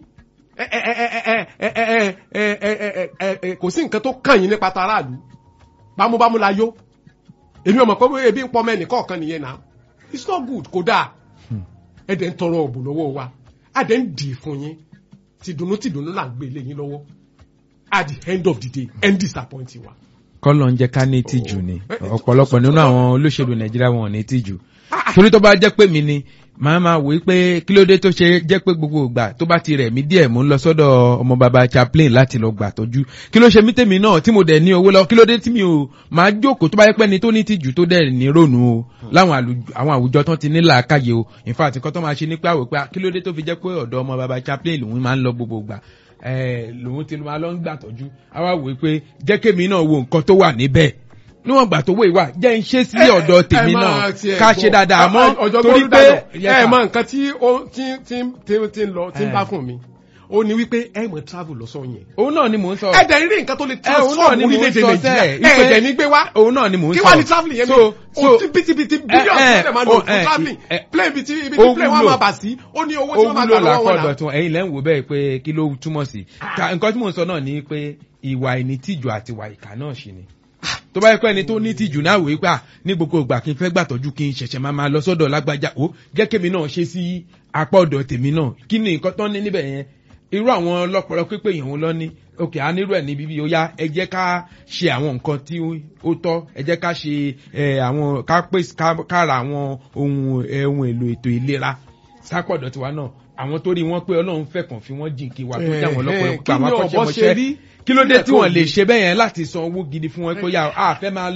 kò sí nǹkan tó kàn yín nípa taráàlú bámúbámú la yó èmi ọmọ pé ebi ń pọmọ ẹnìkọ̀ọ̀kan nìyẹn náà it's not good kò dáa ẹ dẹ̀ ń tọrọ ọ̀bùn lọ́wọ́ wa a dẹ̀ ń dì í fún yín tìdùnnú tìdùnnú là ń gbé ilé yín lọ́wọ́ at the end of the day end disappoint wa. kọ́lọ̀ ń jẹ́ ká ní tìjú ni ọ̀pọ̀lọpọ̀ nínú àwọn olóṣèlú nàìjíríà wọn ò ní tìjú torí tó bá jẹ́ pé mi ni màá máa wòye pé kí ló dé tó ṣe jẹ́ pé gbogbo ìgbà tó bá ti rẹ̀ mí díẹ̀ mò ń lọ sọ́dọ̀ ọmọ bàbá chaplain láti lọ gbà tọ́jú kí ló ṣe mí tèmi náà tí mo dẹ̀ ní owó lọ kí ló dé tí mi ò máa jókòó tó bá yẹ pé ni tó ní tìjú tó dẹ̀ ní rònú o láwọn àwọn àwùjọ tán ti ní làákàyè o in fact nǹkan tó máa ṣe ní pé àwò pé kí ló dé tó fi jẹ́ pé ọ̀dọ̀ ọmọ bàbá chaplain lòun máa ń lọ gbogbo ìgbà lòun ti máa lọ ń gbà tọ́jú àwa wòye pé jẹ́ kémi náà wo nǹkan tó wà níbẹ̀ níwọ̀n gbà tó wé ìwà jẹ́ ń ṣe sí ọ̀dọ̀ tèmi náà ká ṣe dáadáa mọ́ torí pé ẹ mọ nǹkan tí ó ti ti ń lọ tí ń bá fún mi ó ní wípé ẹ mọ travel lọ́sọ̀ yẹn. òun náà ni mò ń sọ. ẹ dẹ̀ rí nǹkan tó lè transform orílẹ̀-èdè nàìjíríà ẹ dẹ̀ ní gbé wá. òun náà ni mò ń sọ. kí wàá ní travelling yẹn mi o ti bitibiti billions tó lè máa lò fún travelling plane ibi tí ibi tí plane wa máa bà sí ó ní owó tí wọ́n máa gbà lọ́wọ́ wọn náà. ó ẹ̀yin lẹ́ ń wò bẹ́ẹ̀ pé kí ló túmọ̀ sí. nǹkan tí mò ń sọ náà ni pé ìwà ìnítìjú àti ìwà ìkà náà ṣì ni tó bá yẹ pé ẹni tó ní tìjú náà wèé gbà ní gbogbo ìgbà kí n fẹ́ gbàtọ́jú kí n ṣẹ̀ṣẹ̀ máa máa lọ sọ́dọ̀ lágbájá ó jẹ́ kémi náà ṣe sí apá ọ̀dọ̀ tèmi náà kí ni nǹkan tán ní níbẹ̀ yẹn irú àwọn ọlọ́pọ̀lọ́ pípé yẹn wọn lọ ní òkè á nírú ẹ̀ ní bíbí ó yá ẹ jẹ́ ká ṣe àwọn nǹkan tí ó tọ́ ẹ jẹ́ ká ṣe àwọn ká pèsè ká ra àwọn ohun ohun èlò ètò ìlera sápọ̀dọ̀ tiwa náà àwọn tó rí wọn pé ọlọ́run fẹ́ kàn fi wọ́n jìnkí wa tó jẹ́ àwọn ọlọ́pọ̀lọ́ pé àwọn akọ́ṣẹ́mọṣẹ́ kí ló dé tí wọ́n lè ṣe bẹ́ẹ̀ yẹn láti san owó gidi fún wọn pé yà á fẹ́ máa lọ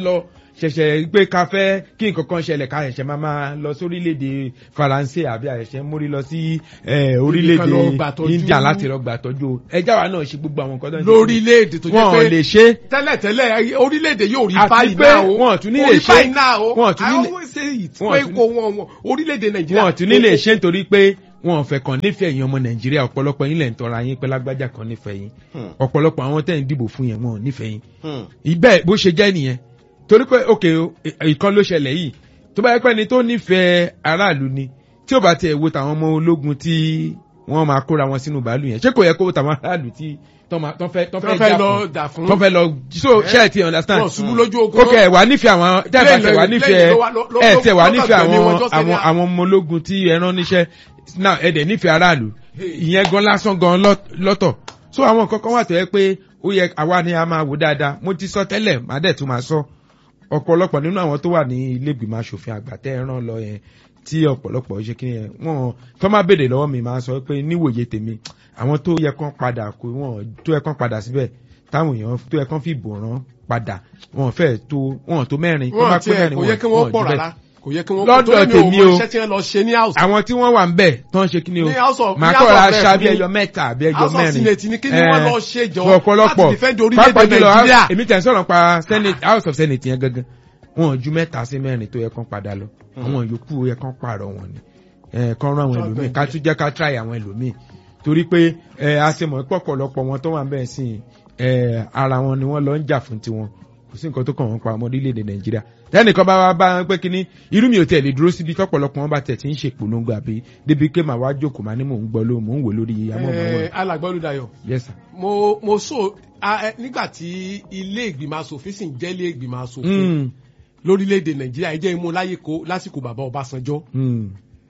ṣẹ̀ṣẹ̀ pé ká fẹ́ kí nǹkan kan ṣẹlẹ̀ ká ṣẹ̀ṣẹ̀ máa máa lọ sí orílẹ̀-èdè faransé àbí àṣẹ̀ṣẹ̀ mórí lọ sí eh, lọ orílẹ̀-èdè gbàtọ́jú. india láti lọ gbàtọ́jú ẹjá wa náà ṣe gbogbo àwọn nǹkan tó ń ṣe. lórílẹ̀-èdè tó jẹ́ wọn ò pé lè ṣe tẹ́lẹ̀tẹ́lẹ̀ orílẹ̀-èdè yóò rí Àti báyìí pé náà o wọn ò tún ní Kò lè rí ṣe. báyìí náà o Wọn ò tún ní I lè- always say it wọn ò pé tún ní- kò wọn wọn orílẹ̀-èdè nàìjíríà wọn ò tún ní lè ṣe nítorí pé wọn ò fẹ́ kàn nífẹ̀ẹ́ yín ọmọ nàìjíríà ọ̀pọ̀lọpọ̀ yín lẹ̀ ń tọrọ ayín pé lágbájá kan nífẹ̀ẹ́ yín Hmm. ọ̀pọ̀lọpọ̀ àwọn tẹ̀ ń dìbò fún yẹn wọn ò nífẹ̀ẹ́ yín Hmm. ibẹ̀ bó ṣe jẹ́ nìyẹn torí pé òkè o, ì- ìkan ló ṣẹlẹ̀ yìí tó bá yẹ pé ni tó nífẹ̀ẹ́ aráàlú ni tí ò bá tiẹ̀ wo tàwọn ọmọ ológun tí wọ́n máa kóra wọn sínú bàálù yẹn ṣé kò yẹ kó wo tàwọn aráàlú tí tọ́ máa- tọ́ fẹ́ tọ́ tó fẹ́ fẹ́ jà lọ fún dà fún tọ́ fẹ́ lọ so ṣé ẹ ti understand wọn ṣubú lójú ogun kókè ẹ wà nífẹ̀ẹ́ àwọn tẹ́ ẹ bá tẹ̀ wà nífẹ̀ẹ́ ẹ tẹ̀ wà nífẹ̀ẹ́ àwọn àwọn àwọn ọmọ ológun tí ẹ rán níṣẹ́ náà ẹ dẹ̀ nífẹ̀ẹ́ aráàlú ìyẹn gan lásán gan lọ́- lọ́tọ̀ so àwọn nǹkan kan wà tó yẹ pé ó yẹ àwa ni a máa wò dáadáa mo ti sọ tẹ́lẹ̀ má dẹ̀ tún máa sọ ọ̀pọ̀lọpọ̀ nínú àwọn tó wà ní ilé ìgbìmọ̀ asòfin àgbà tẹ́ ẹ rán lọ yẹn tí ọ̀pọ̀lọpọ̀ ṣe kí yẹn wọ́n tó má béèrè lọ́wọ́ mi máa sọ pé níwòye tèmi àwọn tó yẹ kán padà kó wọn tó yẹ kán padà síbẹ̀ táwọn èèyàn tó yẹ kán fi bò rán padà wọn fẹ́ tó wọn tó mẹ́rin tó bá wọn pé tiẹ̀ mẹ́rin kò yẹ kí wọn wọ́n wọn pọ̀ jù bẹ́ẹ̀. rárá kò yẹ kí wọ́n Lọ́dọ̀ torí mi ò tèmi mọ o. iṣẹ́ tí wọ́n lọ ṣe ní house àwọn tí wọ́n wà ń bẹ̀ tó ń ṣe kí ni o Ní House of- màá ní kọ́ House ra of Rep aṣáájú ni- ẹyọ mẹ́ta àbí ẹyọ House of mẹ́rin Senate ni kí ni Eh, wọ́n lọ ṣe jọ fún ọ̀pọ̀lọpọ̀ láti defend orílẹ̀-èdè pàápàá jùlọ, Nàìjíríà. èmi tẹ̀ ń sọ̀rọ̀ pa senate house of senate yẹn gangan wọn ò ju mẹ́ta sí mẹ́rin tó yẹ kán padà lọ àwọn yòókù ó yẹ kán pààrọ̀ wọn ni Eh, kán rán àwọn Tọ́ ẹlòmíì bẹ́ẹ̀ ká tún jẹ́ ká try àwọn ẹlòmíì torí pé eh, a ṣe mọ̀ pé ọ̀pọ̀lọpọ̀ wọn tó wà bẹ́ẹ̀ sí eh, ara wọn ni wọ́n lọ ń jà fún tiwọn kò sí nǹkan tó kàn wọ́n pa ọmọ orílẹ̀-èdè nàìjíríà tẹ́nìkan bá wá bá wọn pé kínní irú mi ò tẹ̀ lè dúró síbi tọ́pọ̀lọpọ̀ wọn bá tẹ̀ tí ń ṣe ìpolongo àbí débi pé màá wá jókòó màá ní mò ń gbọ́ ló mò ń wò lórí Eh, amóhùnmáwòrán alàgbà Olúdáyọ̀ yes sir. mo mo so a- ẹ, nígbà tí ilé ìgbìmọ̀ asòfin sì ń jẹ́ ilé ìgbìmọ̀ asòfin Mm, lórílẹ̀‐èdè nàìjíríà ẹ jẹ́ imú láyé kó lásìkò bàbá ọbásanjọ́ mm.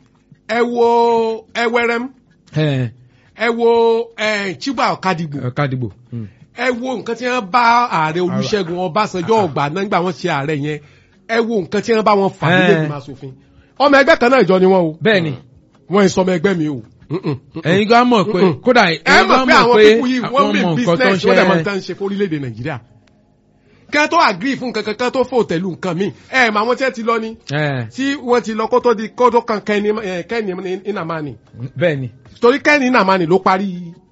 ẹ wo ẹwẹrẹm Eh, ẹ wo ẹ, chiba ọ̀kadigbo eh, kádìgbò. Mm. ẹ wo nǹkan tí wọ́n bá ààrẹ olúṣẹ́gun ọbásanjọ́ ọgbà náà nígbà wọ́n ṣe ààrẹ yẹn ẹ wo nǹkan tí wọ́n bá wọn fà nílé Eh. ìgbìmọ̀ asòfin ọmọ ẹgbẹ́ kan náà ìjọ ni wọ́n o bẹ́ẹ̀ ni wọ́n ń sọmọ ẹgbẹ́ mi o Mm-mm, mm-mm. ẹ̀yin gan mọ̀ pé Mm-mm. kódà ẹ ẹ̀yin mọ̀ gan pé mọ̀ àwọn pé pípú yìí wọ́n àwọn mi mọ̀ nǹkan tó ń business wọ́n dẹ̀ mọ̀ ṣe tán ṣe fún orílẹ̀-èdè nàìjíríà kẹ́ tó agree fún nǹkan kankan tó fò tẹ̀lú nǹkan míì ẹ mọ̀ àwọn tí wọ́n ti lọ ni Eh, tí wọ́n ti lọ kó tó di kó tó kan kẹ́ni eh, kẹ́ni ìnàmánì bẹ́ẹ̀ ni torí kẹ́ni ìnàmánì ló parí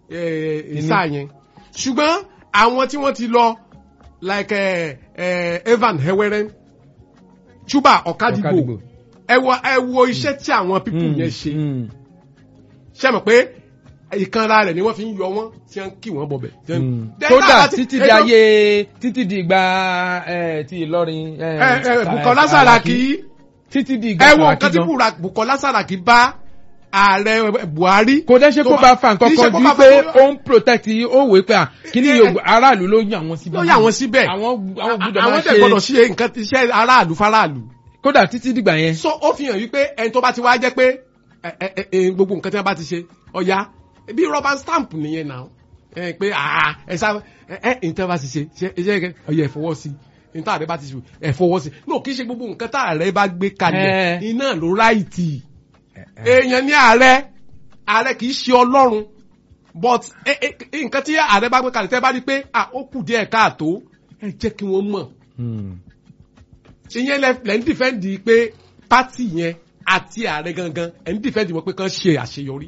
eh, sáà yẹn ṣùgbọ́n àwọn tí wọ́n ti lọ like eh, eh, Evan Heweren Chuba Ọ̀kadìgbò Ọ̀kadìgbò. ẹ wo ẹ wo iṣẹ́ tí àwọn pípù Mm, yẹn ṣe mm. ṣe mọ̀ pé ìkanra rẹ̀ ni wọ́n fi ń yọ wọ́n tí wọ́n kì wọ́n bọ̀bẹ̀. Mm. Then kódà náà láti- títí di ẹjọ́- ayé títí di ìgbà eh, ti Ìlọrin eh, ẹ ẹ Sa- Bukola Saraki títí di ìgbà ẹ wo Saraki nǹkan tí gan. Bura- Bukola Saraki bá ààrẹ Buhari. kò dẹ́ ṣe kó tó bá fa nǹkan kì í ṣe kan kó ju bá pé fa- ó ń protect ó wèé pé à kí ni Eh, Yorùbá aráàlú ló yàn wọ́n síbẹ̀. ló yà wọ́n síbẹ̀. àwọn àwọn gbọ́dọ̀ àwọn máa tẹ̀ gbọ́dọ̀ ṣe ṣe nǹkan iṣẹ́ aráàlú faraàlú. kódà títí dìgbà yẹn. so ó fi hàn wípé ẹni tó bá ti wá jẹ́ pé ẹ, ẹ, ẹ, ẹ, gbogbo nǹkan tí wọ́n bá ti ṣe ọ̀ya bí rubber stamp nìyẹn náà ẹ pé àà ẹ sá ẹ ẹ nǹkan bá ti ṣe ṣe ṣe ọ̀ya ẹ fọwọ́ sí nǹkan àrẹ bá ti ṣe ẹ fọwọ́ sí no kì í ṣe gbogbo nǹkan tá àrẹ bá gbé kalẹ̀ Eh. iná ló ráìtì èèyàn ní ààrẹ ààrẹ kì í ṣe ọlọ́run but ẹ, ẹ, nǹkan tí ààrẹ bá gbé kalẹ̀ tẹ́ bá rí pé à ó kù díẹ̀ káàtó ẹ jẹ́ kí wọ́n mọ̀ Hmm. ìyẹn lẹ lẹ ń dìfẹ́ǹdì pé pátì yẹn àti ààrẹ gangan ẹ̀ ń dìfẹ́ǹdì wọn pé kán ṣe àṣeyọrí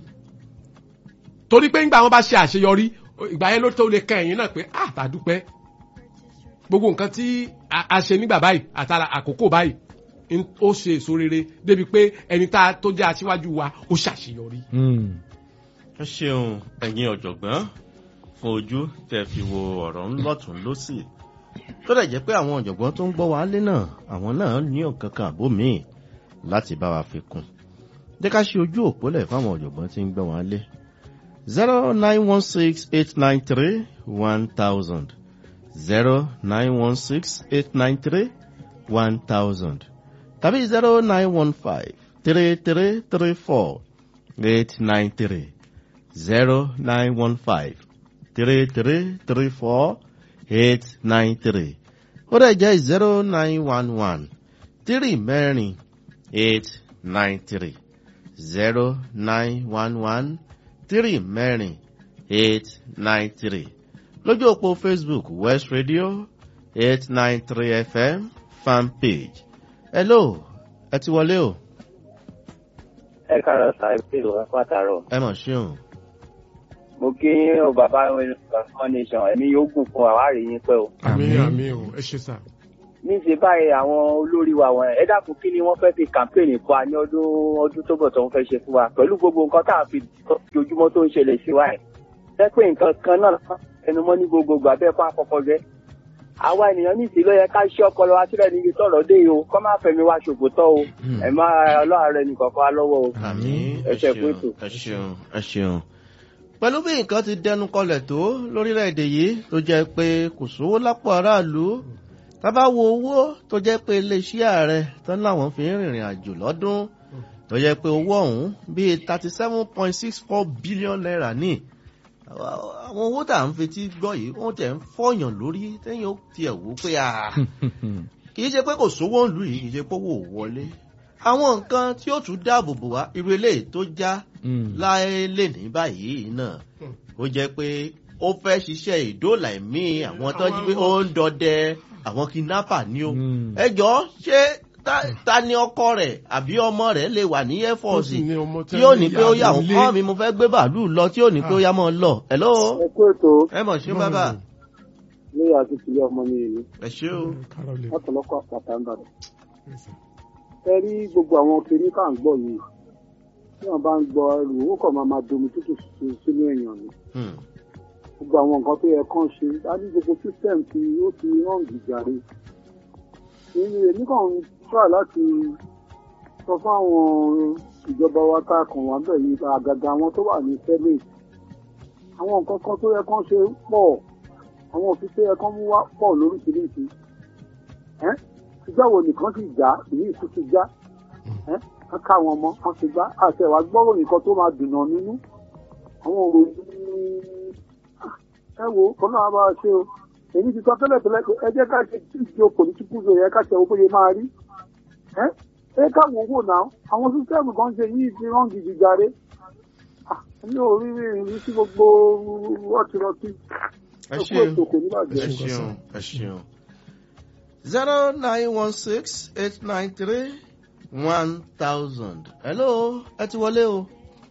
torí pé ńgbà wọn bá ṣe àṣeyọrí ìgbà yẹn ló tó lè kan ẹ̀yìn náà pé ah tàdúpẹ́ gbogbo nǹkan tí a a ṣe nígbà báyìí àtàrà àkókò báyìí ń- ó ṣe èso rere débi pé ẹni tá a tó jẹ́ aṣíwájú wa ó ṣàṣeyọrí. Hmm. ẹ ṣeun ẹ̀yin ọ̀jọ̀gbọ́n fún ojú tẹ́ fi wo ọ̀rọ̀ ńlọ́tún lọ́sì tó dẹ̀ jẹ́ pé àwọn ọ̀jọ̀gbọ́n tó ń gbọ́ wa lé náà àwọn náà ní ọ̀kan kan àbó míì láti bá wa fi kún jẹ́ ká ṣe ojú òpólẹ̀ fáwọn ọ̀jọ̀gbọ́n tí ń gbọ́ wa lé zero nine one six eight nine three one thousand zero nine one six eight nine three one thousand tàbí zero nine one five three three three four eight nine three zero nine one five three three three four eight nine three ó dẹ̀ jẹ́ zero nine one one three mẹ́rin eight nine three zero nine one one three mẹ́rin eight nine three lójú òpó facebook west radio eight nine three fm fan page. hello ẹ ti wọlé o. ẹ káàárọ̀ sàbí ìlú ẹ pàtàrọ̀. ẹ mọ̀ ṣeun. mo kí o bàbá wọn nation ẹ̀mí yóò gùn fún àwárí yín pẹ́ o. àmì àmì o ẹ ṣe sà. níṣẹ́ báyìí àwọn olórí wa wọn ẹ dákun kí ni wọ́n fẹ́ fi kàmpéènì fún wa ní ọdún ọdún tó bọ̀ tó ń fẹ́ ṣe fún wa pẹ̀lú gbogbo nǹkan tá à ń fi ojoojúmọ́ tó ń ṣẹlẹ̀ sí wa ẹ̀. jẹ́ pé nǹkan kan náà ẹnumọ́ ní gbogbo gbà bẹ́ẹ̀ fún àkọ́kọ́ jẹ́. àwa ènìyàn ní ìsìn ló yẹ ká ṣe ọpọlọ wa sílẹ̀ níbi tọ̀rọ̀ dé o kọ́ máa fẹ̀mí wa ṣòfò tọ́ o ẹ̀ máa ọlọ́run ẹnì kọ̀ọ̀kan lọ́wọ́ o. àmì ẹ ẹ ṣe ṣeun fún ètò. ẹ ṣeun ẹ ṣeun. pẹ̀lú bí nǹkan ti dẹnu kọlẹ̀ tó lórílẹ̀‐èdè yìí tó jẹ́ pé kò sówó lápò aráàlú tábà wo owó tó jẹ́ pé iléeṣẹ́ ààrẹ tán láwọn fi ń rìnrìn àjò lọ́dún tó jẹ́ pé owó ọ̀hún bíi thirty seven point six four billion naira ní àwọn owó tá à ń fetí gbọ́ yìí wọ́n tẹ̀ ń fọyàn lórí tẹ́yìn ó tiẹ̀ wò pé ah kì í ṣe pé kò sówó ìlú yìí kì í ṣe pé owó ò wọlé àwọn nǹkan tí ó tún dáàbò bò wá irú eléyìí tó já láyé lè ní báyìí náà ó jẹ́ pé ó fẹ́ ṣiṣẹ́ ìdóòlà ẹ̀mí àwọn tó jí pé ó ń dọdẹ àwọn kidnapper ní o Mm. ẹ jọ ṣé ta- ta ni ọkọ rẹ̀ àbí ọmọ rẹ̀ lè wà ní air force sì ní ọmọ tí ó ní pé ó yà ìyàwó wọ́n lé. kọ́ mi mo fẹ́ gbé bàálù lọ tí ó ní pé ó yà mọ́ ọ lọ hello ẹ kú ètò ẹ mọ̀ ṣé bàbá ní àti tìlẹ̀ ọmọ ní ìlú ẹ ṣé o Kárọ̀lẹ̀. látọ̀lọ́kọ̀ àpàtà ń bàdàn. ẹ rí gbogbo àwọn kiri ká ń gbọ́ yìí tí wọ́n bá ń gbọ́ ẹrù owó kan máa máa domi tútù sí- sínú èèyàn ni Hmm. gbogbo àwọn nǹkan tó yẹ kán ṣe á ní gbogbo system tí ó ti hàn gìjàre. èmi èmi kàn ń try láti sọ fáwọn ìjọba wa tá a kàn wá bẹ̀ yìí àgàgà àwọn tó wà ní senate àwọn nǹkan kan tó yẹ kán ṣe pọ̀ àwọn òfin tó yẹ kán mú wá pọ̀ lóríṣiríṣi ẹ́ ìjọ wo nìkan sì já ìyí ìtú ti já ẹ́ ká ká àwọn ọmọ kan ti gbá àti ẹ̀wà gbọ́rọ̀ nǹkan tó máa dùnà nínú àwọn òròyìn ẹ wo kọ́ náà bá a ṣe o èyí ti sọ tẹ́lẹ̀ tẹ́lẹ̀ pé ẹ jẹ́ ká ṣe tí ìṣe political zone yẹ ká ṣe owó bóyá máa rí ẹ́ ẹ ká wò wò náà àwọn sísẹ́ẹ̀mù kan ṣe yìí ti rán gidi jàre Ah, mi ò rí rí rí sí gbogbo rọtìrọtì ẹ ẹ kú ṣé ètò kò ní ẹ bàjẹ́. ṣeun ẹ ṣeun zero nine one six eight nine three one thousand hello ẹ ti wọlé o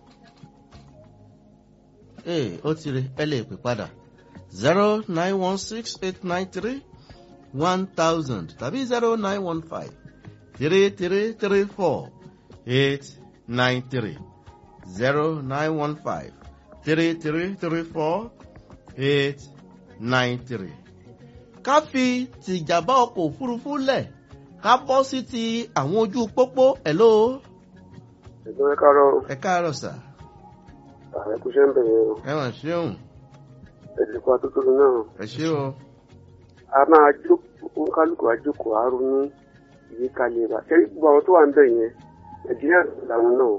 ee ó ti rí ẹ lè pè padà zero nine one six eight nine three one thousand tàbí zero nine one five three three three four eight nine three zero nine one five three three three four eight nine three. ká fi tìjàmbá ọkọ̀ òfurufú lẹ̀ ká bọ́ sí ti àwọn ojú pópó hello ẹ̀dọ́ ẹ káàárọ̀ ẹ káàárọ̀ sà ààrẹ kò ṣe ń bẹ̀rẹ̀ o ẹ wọ̀n ṣeun ẹ̀dẹ̀kọ atótónu náà ẹ ṣe o a máa jókòó kálukú àjókòó àárọ̀ ní ìyíkalẹ̀ rà ṣé gbogbo àwọn tó wà ń bẹ̀ yẹn nàìjíríà làwọn náà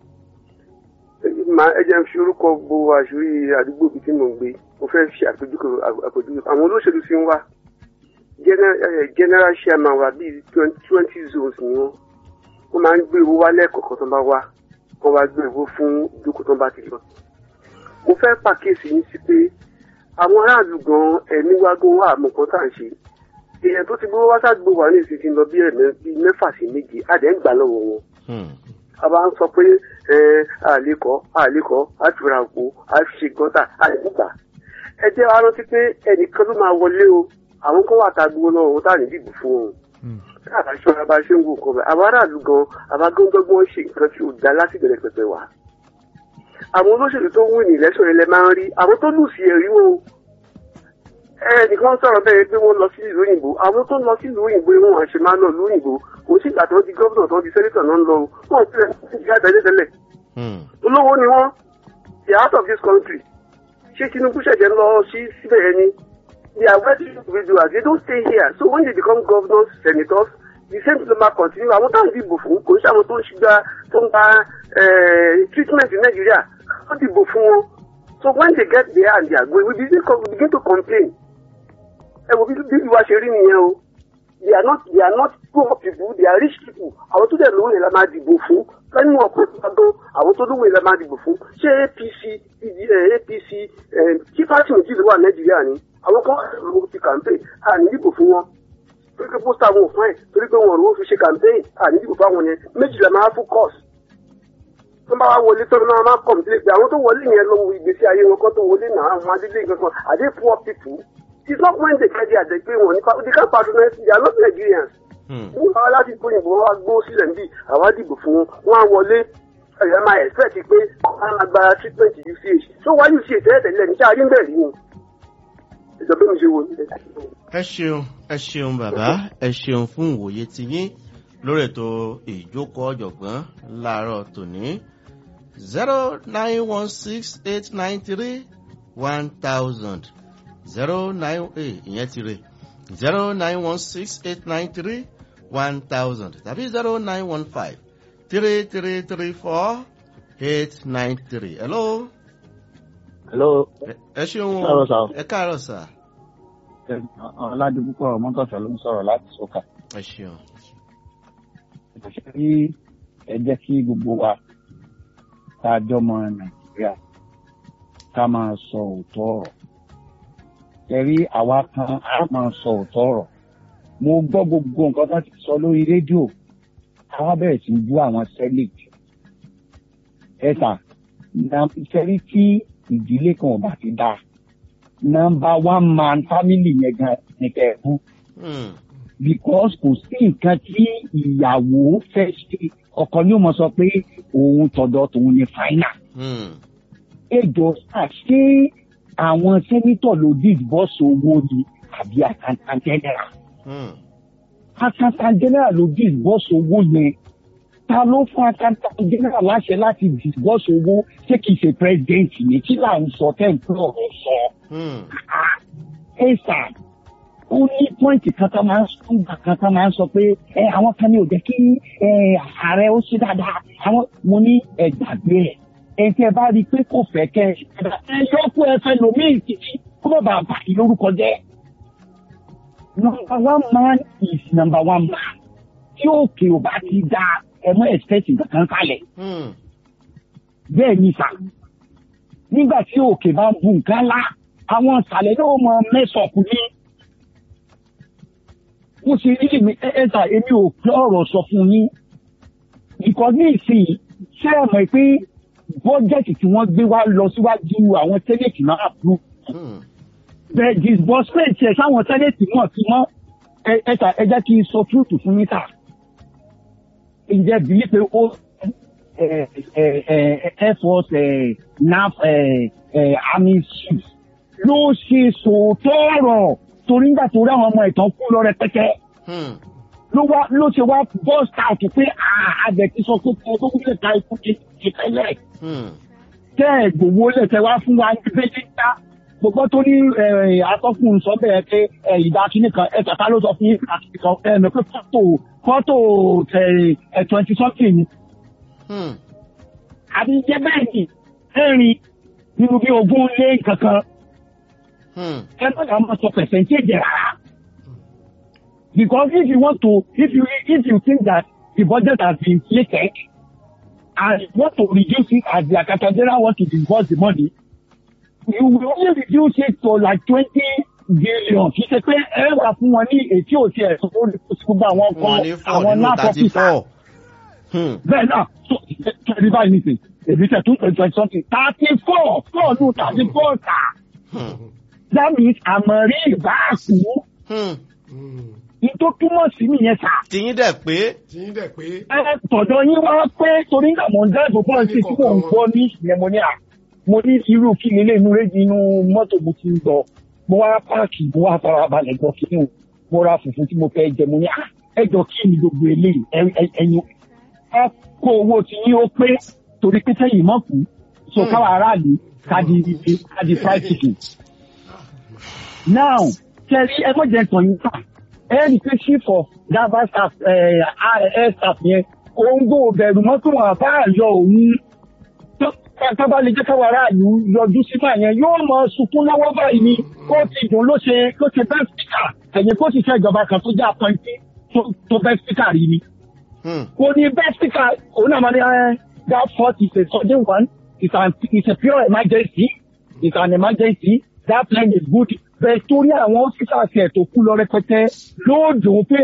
máa ẹ jẹ́ ń fi orúkọ bo àṣírí àdúgbò bíi tí mò ń gbé mo fẹ́ ṣe àpèjúwe àpèjúwe àwọn olóṣèlú ti ń wá Gener- eh, general chairman wa bíi twenty zones ni wọ́n wọ́n máa ń gbé owó wá lẹ́ẹ̀kọ̀ọ̀kan tó bá wá wọ́n wá gbé owó fún ìjókòó tó bá ti lọ. mo fẹ́ pàkíyèsí yín sí pé àwọn aráàlú gan ẹ̀mí wá gan wà àmọ́ kan tá à ń ṣe èèyàn tó ti gbówó wá sádùúgbò wà ní ìsinsìnyí lọ bí ẹ̀mẹ́ bíi mẹ́fà sí méje àdẹ́ ń gbà lọ́wọ́ wọn Hmm. a bá ń sọ pé ẹ àlékọ́ àlékọ́ àtúrà òpó àṣìṣe gọ́tà àlékúgbà ẹ jẹ́ wá rántí pé ẹnìkan ló máa wọlé o àwọn kan wà tá a gbowó lọ́wọ́ wọn tá à ní dìbò fún wọn káàbà ṣọ́ra bá ṣe ń wo nǹkan bẹ́ẹ̀ àwọn aráàlú gan àbágọ́ngọ́gbọ́n ṣe nǹkan tí ò dá lásìbẹ̀rẹ̀ pẹ̀pẹ̀ wá àwọn olóṣèlú tó ń wí ní ìlẹ́sọ̀ yẹn lẹ máa ń rí àwọn tó lù sí ẹ̀rí wọn o ẹnìkan sọ̀rọ̀ bẹ́ẹ̀ pé wọ́n lọ sí ìlú òyìnbó àwọn tó ń lọ sí ìlú òyìnbó wọn àṣẹ máa ń lọ ìlú òyìnbó kò sí ìgbà tó di gómìnà tó di sẹ́nitọ̀ náà ń lọ o wọn ò tilẹ̀ sí ìyá àtẹ̀lé tẹ́lẹ̀ Hmm. olówó ni wọ́n the heart of this country ṣé Tinubu ṣẹ̀jẹ̀ ń lọ sí síbẹ̀ yẹn ni they are wealthy individuals they don't stay here so when they become governors senators the same thing ma continue àwọn táwọn dìbò fún kò ń ṣe àwọn tó ń ṣìgbà tó ń gba eh, treatment in Nigeria wọ́n dìbò fún wọn so when they get there and they are going we begin, we begin to complain ẹ wo bí bí ìwà ṣe rí nìyẹn o they are not they are not poor people they are rich people àwọn tó dẹ̀ lówó yẹn la máa dìbò fún lẹ́nu ọ̀pọ̀ ìgbàgbọ́ àwọn tó lówó yẹn la máa dìbò fún ṣé APC PD, eh, APC eh, kí pàṣẹ méjì ló wà Nàìjíríà ni àwọn kan wà lówó ti campaign a ní dìbò fún wọn torí pé pósítà wọn ò fún ẹ̀ torí pé wọn ò rówó fi ṣe campaign ànídìbò fáwọn yẹn méjìlá máa fún course tó bá wá wọlé tó náà máa kọ̀m̀pilé pé àwọn tó wọlé yẹn lọ́wọ́ ìgbésí ayé wọn kọ́ tó wọlé náà àwọn adílé kankan are they poor people it's not when they get there they pay wọn nípa they can't patronize they are not Nigerians wọ́n wá láti kó ìbò wọn wá gbó sílẹ̀ níbí àwa dìbò fún wọn wọ́n á wọlé ẹ̀yà máa expect pé wọ́n á gba treatment UCH tó wá UCH tẹ́lẹ̀tẹ́lẹ̀ ní sáà rí ń bẹ̀rẹ̀ yìí ìjọba mi ṣe wò ní ẹ ṣeun ẹ ṣeun bàbá ẹ ṣeun fún ìwòye tiyín lórí ètò ìjókòó ọ̀jọ̀gbọ́n láàárọ̀ tòní zero nine one six eight nine three one thousand zero nine eight ìyẹn ti rè zero nine one six eight nine three one thousand tàbí zero nine one five three three three four eight nine three hello. hello. ẹ ṣeun káàárọ̀ sà. ẹ káàárọ̀ sà. ọ̀làdìpúpọ̀ mọ́tòṣọ́ ló ń sọ̀rọ̀ láti sọ́kà. ẹ ṣeun. ìṣe rí ẹ jẹ́ kí gbogbo wa tá a jọmọ nàìjíríà ká máa sọ òótọ́ ọ̀rọ̀. ẹ rí àwa kan á máa sọ òótọ́ ọ̀rọ̀. mo gbọ́ gbogbo nǹkan tó ti sọ lórí rédíò àwa bẹ̀rẹ̀ sí í bú àwọn sẹ́lẹ̀tì. ẹ sà ìṣẹ́rí tí ìdílé kan ò bá ti dáa nọmba one man family yẹn gan ni kẹ́ ẹ fún. because kò sí nǹkan tí ìyàwó fẹ́ ṣe ọkọ ni ó mọ sọ pé òun tọ̀dọ̀ tòun ni final. ejò ṣe àwọn sẹ́nitọ̀ ló disburse owó ni àbí accountant general. accountant general ló disburse owó yẹn ta ló fún accountant general láṣẹ láti disburse owó ṣé kìí ṣe president ni kí là ń sọ tẹ́ ń pẹ́ ọ̀rọ̀ sọ ẹ sà ó ní pọ́ìntì kan tó máa ń sọ́gbà kan tó máa ń sọ pé ẹ àwọn kan ní ò jẹ́ kí ẹ ààrẹ ó ṣe dáadáa àwọn mo ní ẹ gbàgbé ẹ ẹ tẹ́ bá rí i pé kò fẹ́ kẹ́ ẹ yọ kó ẹ fẹ́ lòmíì títí kó má bàa bàtì lórúkọ jẹ́ number one man is number one man tí òkè ò bá ti da ẹ mọ ẹ̀sìpẹ̀sì kankan kalẹ̀ bẹ́ẹ̀ ni sà nígbà tí òkè bá ń bu nǹkan lá àwọn ìsàlẹ̀ yóò mọ mẹ́sọ̀kù ní. mo ṣe rí mi ẹ̀ẹ́dà èmi ò pé ọ̀rọ̀ sọ fún yín. ìkọ́ ní ìsìn ṣé ẹ mọ̀ pé bọ́jẹ̀tì tí wọ́n gbé wá lọ síwájú àwọn tẹ́lẹ̀tì náà bú. bẹ́ẹ̀ disbursement ẹ̀ sáwọn tẹ́lẹ̀tì náà ti mọ́ ẹ̀ẹ́dà ẹ jẹ́ kí n sọ túùtù fún yín tà. ǹjẹ́ bìí pé ó air force naf army chief ló ṣe sòótọ́ ọ̀rọ̀ torí nígbà tó rí àwọn ọmọ ìtàn kú lọ rẹpẹtẹ. ló wá ló ṣe wá bust out pé àgbẹ̀ ti sọ pé kí ẹ tó kúlẹ̀ ká ikú ti ti tẹ́lẹ̀. tẹ́ ẹ̀ gbowó lẹ̀ tẹ́ wá fún wa ní bẹ́lẹ́ta gbogbo tó ní atọ́kùn sọ bẹ́ẹ̀ pé ìdá kínní kan ẹ̀ tàkà ló sọ fún yín ẹ̀ mọ̀ pé fọ́tò fọ́tò twenty something ni. àbí jẹ́ bẹ́ẹ̀ ni ẹ̀rin nínú bí ogún lé kankan ẹ má dàá máa sọ percentage rárá. Because if you want to, if you if you think that the budget has been inflated and you want to reduce it as the accountant general want to disburse the money, you will only reduce it to like twenty billion. Kì í ṣe pé ẹ wà fún wọn ní ètí òtí ẹ̀ tó gbogbo àwọn kan àwọn náà fọ́fíìsà. Bẹ́ẹ̀ náà, kẹ́rì báyìí nìsín, èmi tẹ̀ tún twenty something, thirty four, four nù thirty four ta that means àmọ̀rí ìbáàkú. Ìtò túmọ̀ sí nìyẹn sà. Tìyín dẹ̀ pé. Tìyín dẹ̀ pé. Ẹ tọ̀dọ̀ yín wá pé torí nígbà mọ̀ ń dáàbò pọ́ǹsì tí mò ń gbọ́ ní ìyẹn mo ní à. Mo ní irú kí ni ilé inú rédíò inú mọ́tò mo ti ń gbọ́. Mo wá páàkì mo wá farabalẹ̀ gbọ́ kí ni mo ra fùfú tí mo fẹ́ jẹ mo ní à ẹjọ́ kí ni gbogbo eléyìí ẹyin. Ẹ kó owó tí yín ó pé torí pé sẹ́yìn mọ́kù. So káwa aráàlú káàdì káàdì fried chicken now kẹrí ẹ mọ̀jẹ̀ tàn yín ta ẹ rí pé chief of gava staff air staff yẹn òun gbọ́ bẹ̀rù mọ́tò wọn àbá àyọ òun tábà lè jẹ́ káwọn aráàlú yọjú sífà yẹn yóò mọ sunkún lọ́wọ́ báyìí ni ó ti dùn ló ṣe ló ṣe best speaker ẹ̀yìn kó sì ṣe ìjọba kan tó jẹ́ apọ́ntì tó best speaker rí ni. kò ní best speaker òun náà máa ní that fault is a sudden one it's, an, it's a pure emergency it's an emergency that plane is good bẹ́ẹ̀ torí àwọn officers ẹ̀ tó kú lọ rẹpẹtẹ ló dùn pé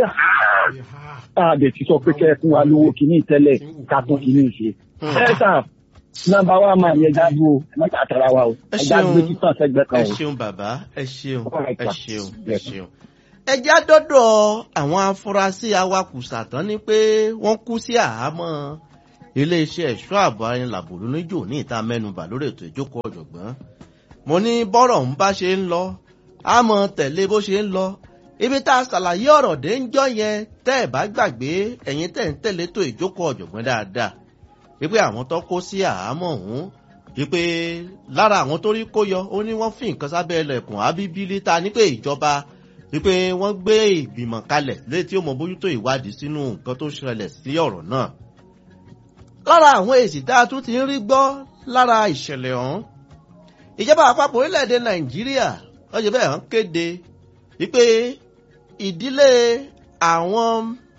a dẹ̀ ti sọ pé kẹ́ ẹ fún wa lówó kìíní tẹ́lẹ̀ ká tún kìíní ṣe. ẹ sà nọ́mbà wa máa yẹ dájú o ẹ má jà tara wa o ẹ ẹ já gbé ṣeun títàn sẹ́gbẹ́ ẹ kan o. ṣeun bàbá ẹ ṣeun Alright, ẹ sir. ṣeun ẹ Yes, ṣeun. ẹ já dọ́dọ̀ àwọn afurasí awakùsà tán ni pé wọ́n kú sí àhámọ́ iléeṣẹ́ ẹ̀ṣọ́ ààbò arìnlàbò lóníjò ní ìta mẹ́nubà lórí ètò ìjókòó ọ̀jọ̀gbọ́n. mo ní bọ́rọ̀ ń bá ṣe ń lọ á mọ tẹ̀lé bó ṣe ń lọ ibi tá a ṣàlàyé ọ̀rọ̀ dé ń jọ yẹn tẹ́ ẹ̀ bá gbàgbé ẹ̀yin tẹ̀ ń tẹ̀lé tó ìjókòó ọ̀jọ̀gbọ́n dáadáa wípé àwọn tó kó sí àhámọ́ ọ̀hún wípé lára àwọn tó rí kó yọ ó ní wọ́n fi nǹkan sábẹ́ ẹlẹ́kùn ábíbílí ta ní pé ìjọba wípé wọ́n gbé ìgbìmọ̀ kalẹ̀ létí tí ó mọ bójútó ìwádìí sínú nǹkan tó ṣẹlẹ̀ sí ọ̀rọ̀ náà. lára àwọn èsì tá a tún ti ń rí gbọ́ lára ìṣẹ̀lẹ̀ ọ̀hún ìjọba àpapọ̀ orílẹ̀-èdè nàìjíríà wọ́n ṣe bẹ́ẹ̀ hàn kéde wípé ìdílé àwọn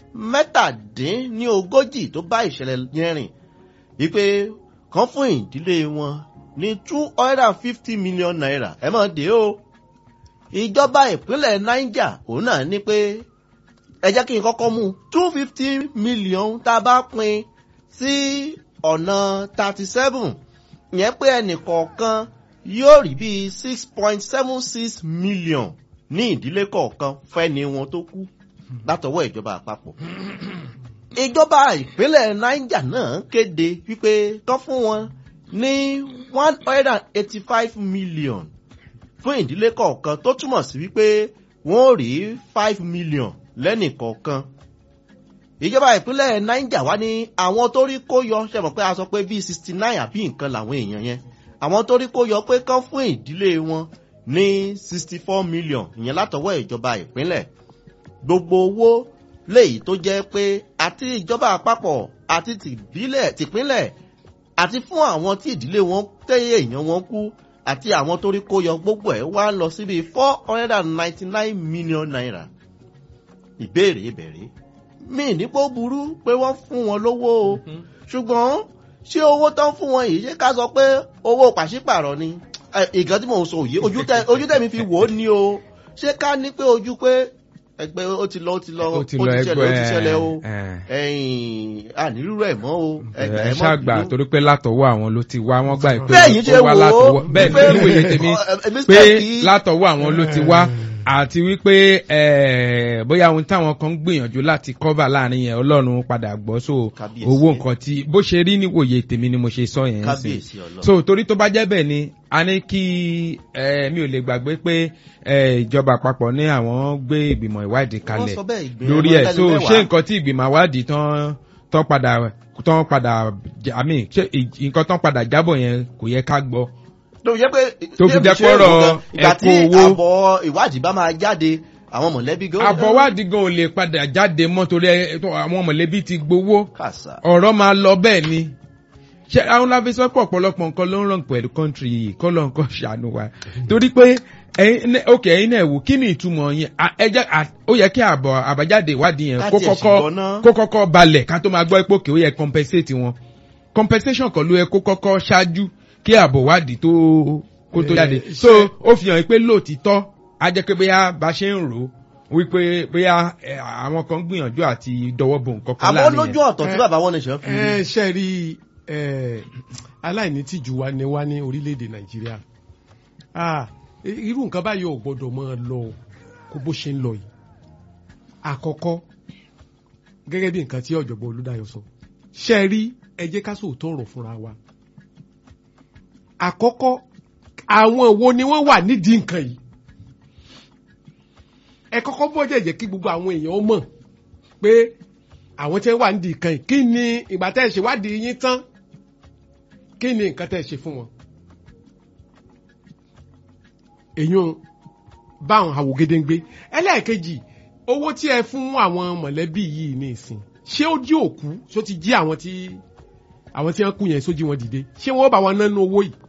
mẹ́tàdínlógójì tó bá ìṣẹ̀lẹ̀ yẹn rìn wípé kan fún ìdílé wọn ní two hundred and fifty million naira ẹ mọ̀ dé o ìjọba ìpínlẹ̀ niger òun náà ní pé ẹ jẹ́ kí n kọ́kọ́ mú two fifty million tá a bá pín sí ọ̀nà thirty seven ìyẹn pé ẹnìkọ̀ọ̀kan yóò rí bíi six point seven six million ní ìdílé kọ̀ọ̀kan fẹ́ni wọn tó kú látọwọ́ ìjọba àpapọ̀ ìjọba ìpínlẹ̀ niger náà kéde wípé kán fún wọn ní one hundred and eighty-five million fún ìdílé kọ̀ọ̀kan tó túmọ̀ sí wípé wọ́n ò rí five million lẹ́nì kọ̀ọ̀kan. ìjọba ìpínlẹ̀ niger wá ní àwọn tó rí kó yọ ṣe mọ̀ pé a sọ pé bíi sixty nine àbí nǹkan làwọn èèyàn yẹn àwọn tó rí kó yọ pé kán fún ìdílé wọn ní sixty four million ìyẹn látọwọ́ ìjọba ìpínlẹ̀ gbogbo owó léyìí tó jẹ́ pé àti ìjọba àpapọ̀ àti tìbílẹ̀ tìpínlẹ̀ àti fún àwọn tí ìdílé wọn tẹ́yẹ èèyàn wọn kú àti àwọn tó rí kó yọ gbogbo ẹ̀ wá lọ síbi four hundred and ninety nine million naira. ìbéèrè ìbẹ̀rẹ̀ mi nípò burú pé wọ́n fún wọn lówó o ṣùgbọ́n ṣé owó tán fún wọn yìí ṣé ká sọ pé owó pàṣípàrọ̀ ni ìkan tí mò ń sọ òye ojú tẹ̀mí fi wò ó ní o ṣé ká ní pé ojú pé ẹgbẹ́ ó ti lọ ó ti lọ ó ti ṣẹlẹ̀ ó ti ṣẹlẹ̀ o ẹ̀yìn ànírúurú ẹ̀ mọ́ o ẹ ṣàgbà torí pé látọwọ́ àwọn ló ti wá wọ́n gbà pé bẹ́ẹ̀ yìí ṣe wò ó bẹ́ẹ̀ ni níwèé tèmi pé látọwọ́ àwọn ló ti wá àti wípé bóyá ohun táwọn kan ń gbìyànjú láti kọ́bà láàrin yẹn ọlọ́run padà gbọ́ so owó nǹkan tí bó ṣe rí níwòye tèmi ni mo ṣe sọ yẹn sí so torí tó bá jẹ́ bẹ́ẹ̀ ni a ní kí mi ò lè gbàgbé pé ìjọba àpapọ̀ ní àwọn gbé ìgbìmọ̀ ìwádìí kalẹ̀ lórí ẹ̀ so ṣé nǹkan tí ìgbìmọ̀ ìwádìí tán tán padà tán padà àmì nǹkan tán padà jábọ̀ yẹn kò yẹ ká gbọ́ tó fi jẹ́ pé tó fi jẹ́ pọ́rọ̀ ẹ̀kọ́ owó àbọ̀ ìwádìí bá máa jáde àwọn mọ̀lẹ́bí gan. àbọ̀wádìí gan ò lè padà jáde mọ́ torí àwọn mọ̀lẹ́bí ti gbowó ọ̀rọ̀ máa lọ bẹ́ẹ̀ ni ṣé àwọn láfi sọ pé ọ̀pọ̀lọpọ̀ nǹkan ló ń ràn pẹ̀lú kọ́ńtì yìí kọ́ ló ń kọ́ ṣàánú wa torí pé ok ẹyin náà wò kí ni ìtumọ̀ yẹn ó yẹ kí àbọ̀ àbájáde ìwádìí yẹn kó kọ́kọ́ balẹ̀ ká tó máa gbọ́ ipò kí ó yẹ compensate wọn compensation kan ló yẹ kó kọ́kọ́ ṣáájú kí àbọ̀ wádìí tó kó tó jáde so ó fi hàn pé lóòtítọ́ á jẹ́ pé bóyá bá ṣe ń rò ó wípé bóyá àwọn kan gbìyànjú àti dọwọ́ bo nǹkan kan láàrin yẹn. àmọ́ lójú ọ̀tọ̀ tí bàbá wọn ní ṣe fi. ẹ ṣe rí aláìní tìjú wa ni wá ní orílẹ̀-èdè nàìjíríà irú nǹkan báyìí ò gbọ́dọ̀ máa lọ kó bó ṣe ń lọ yìí àkọ́kọ́ gẹ́gẹ́ bí nǹkan tí ọ̀jọ̀gbọ́n olúdáyọ̀ sọ ṣe rí ẹ jẹ́ ká sòótọ́ ọ̀rọ̀ fúnra wa àkọ́kọ́ àwọn wo ni wọ́n wà nídìí nǹkan yìí ẹ kọ́kọ́ bọ́ jẹ̀jẹ̀ kí gbogbo àwọn èèyàn mọ̀ pé àwọn tí wọ́n wà nídìí nǹkan yìí kí ni ìgbà tẹ́ ẹ ṣe wádìí yín tán kí ni nǹkan tẹ́ ẹ ṣe fún wọn. èyàn báwọn àwògedengbe ẹlẹ́ẹ̀kejì owó tí ẹ fún àwọn mọ̀lẹ́bí yìí ní ìsìn ṣé ó jí òkú ṣó ti jí àwọn tí àwọn tí wọ́n kú yẹn sójú wọn dìde ṣé wọ́n bá wọn nánú owó yìí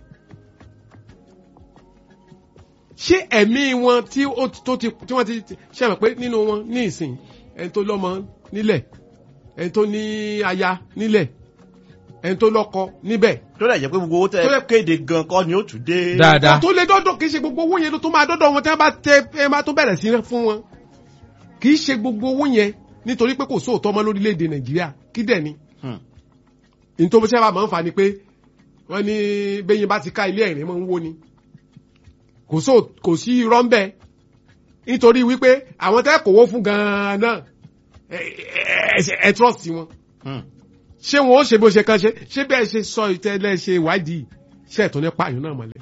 ṣé ẹ̀mí wọn tí ó tó ti tí wọ́n ti ṣe mọ̀ pé nínú wọn ní ìsìn ẹni tó lọ́mọ nílẹ̀ ẹni tó ní aya nílẹ̀ ẹni tó lọ́kọ níbẹ̀ tó dẹ̀ jẹ́ pé gbogbo owó tẹ́ Tó yẹ- kéde gan kọ́ ni ó tún dé. dáadáa tó lé dọ́dọ̀ kì í ṣe gbogbo owó yẹn ló tó máa dọ́dọ̀ wọn tí wọ́n bá tẹ ẹ máa tó bẹ̀rẹ̀ sí fún wọn kì í ṣe gbogbo owó yẹn nítorí pé kò sóòótọ́ mọ́ lórílẹ̀‐èdè nàìjíríà kí dẹ̀ ni Hmm. ní tó sábà máa ń fa ni pé wọ́n ní bẹ́yìn bá ti ká ilé ẹ̀rín máa ń wó ni kò sóò kò sí irọ́ ń bẹ nítorí wípé àwọn tẹ́ kòwó fún gan-an náà ẹ ẹ ẹ ẹ trust wọn Hmm. ṣé wọn ó ṣe bó ṣe kàn ṣe ṣé bẹ́ẹ̀ ṣe sọ ìtẹ́lẹ̀ ṣe ìwádìí ṣe ẹ̀tọ́ ní pààyàn náà mọ́lẹ̀.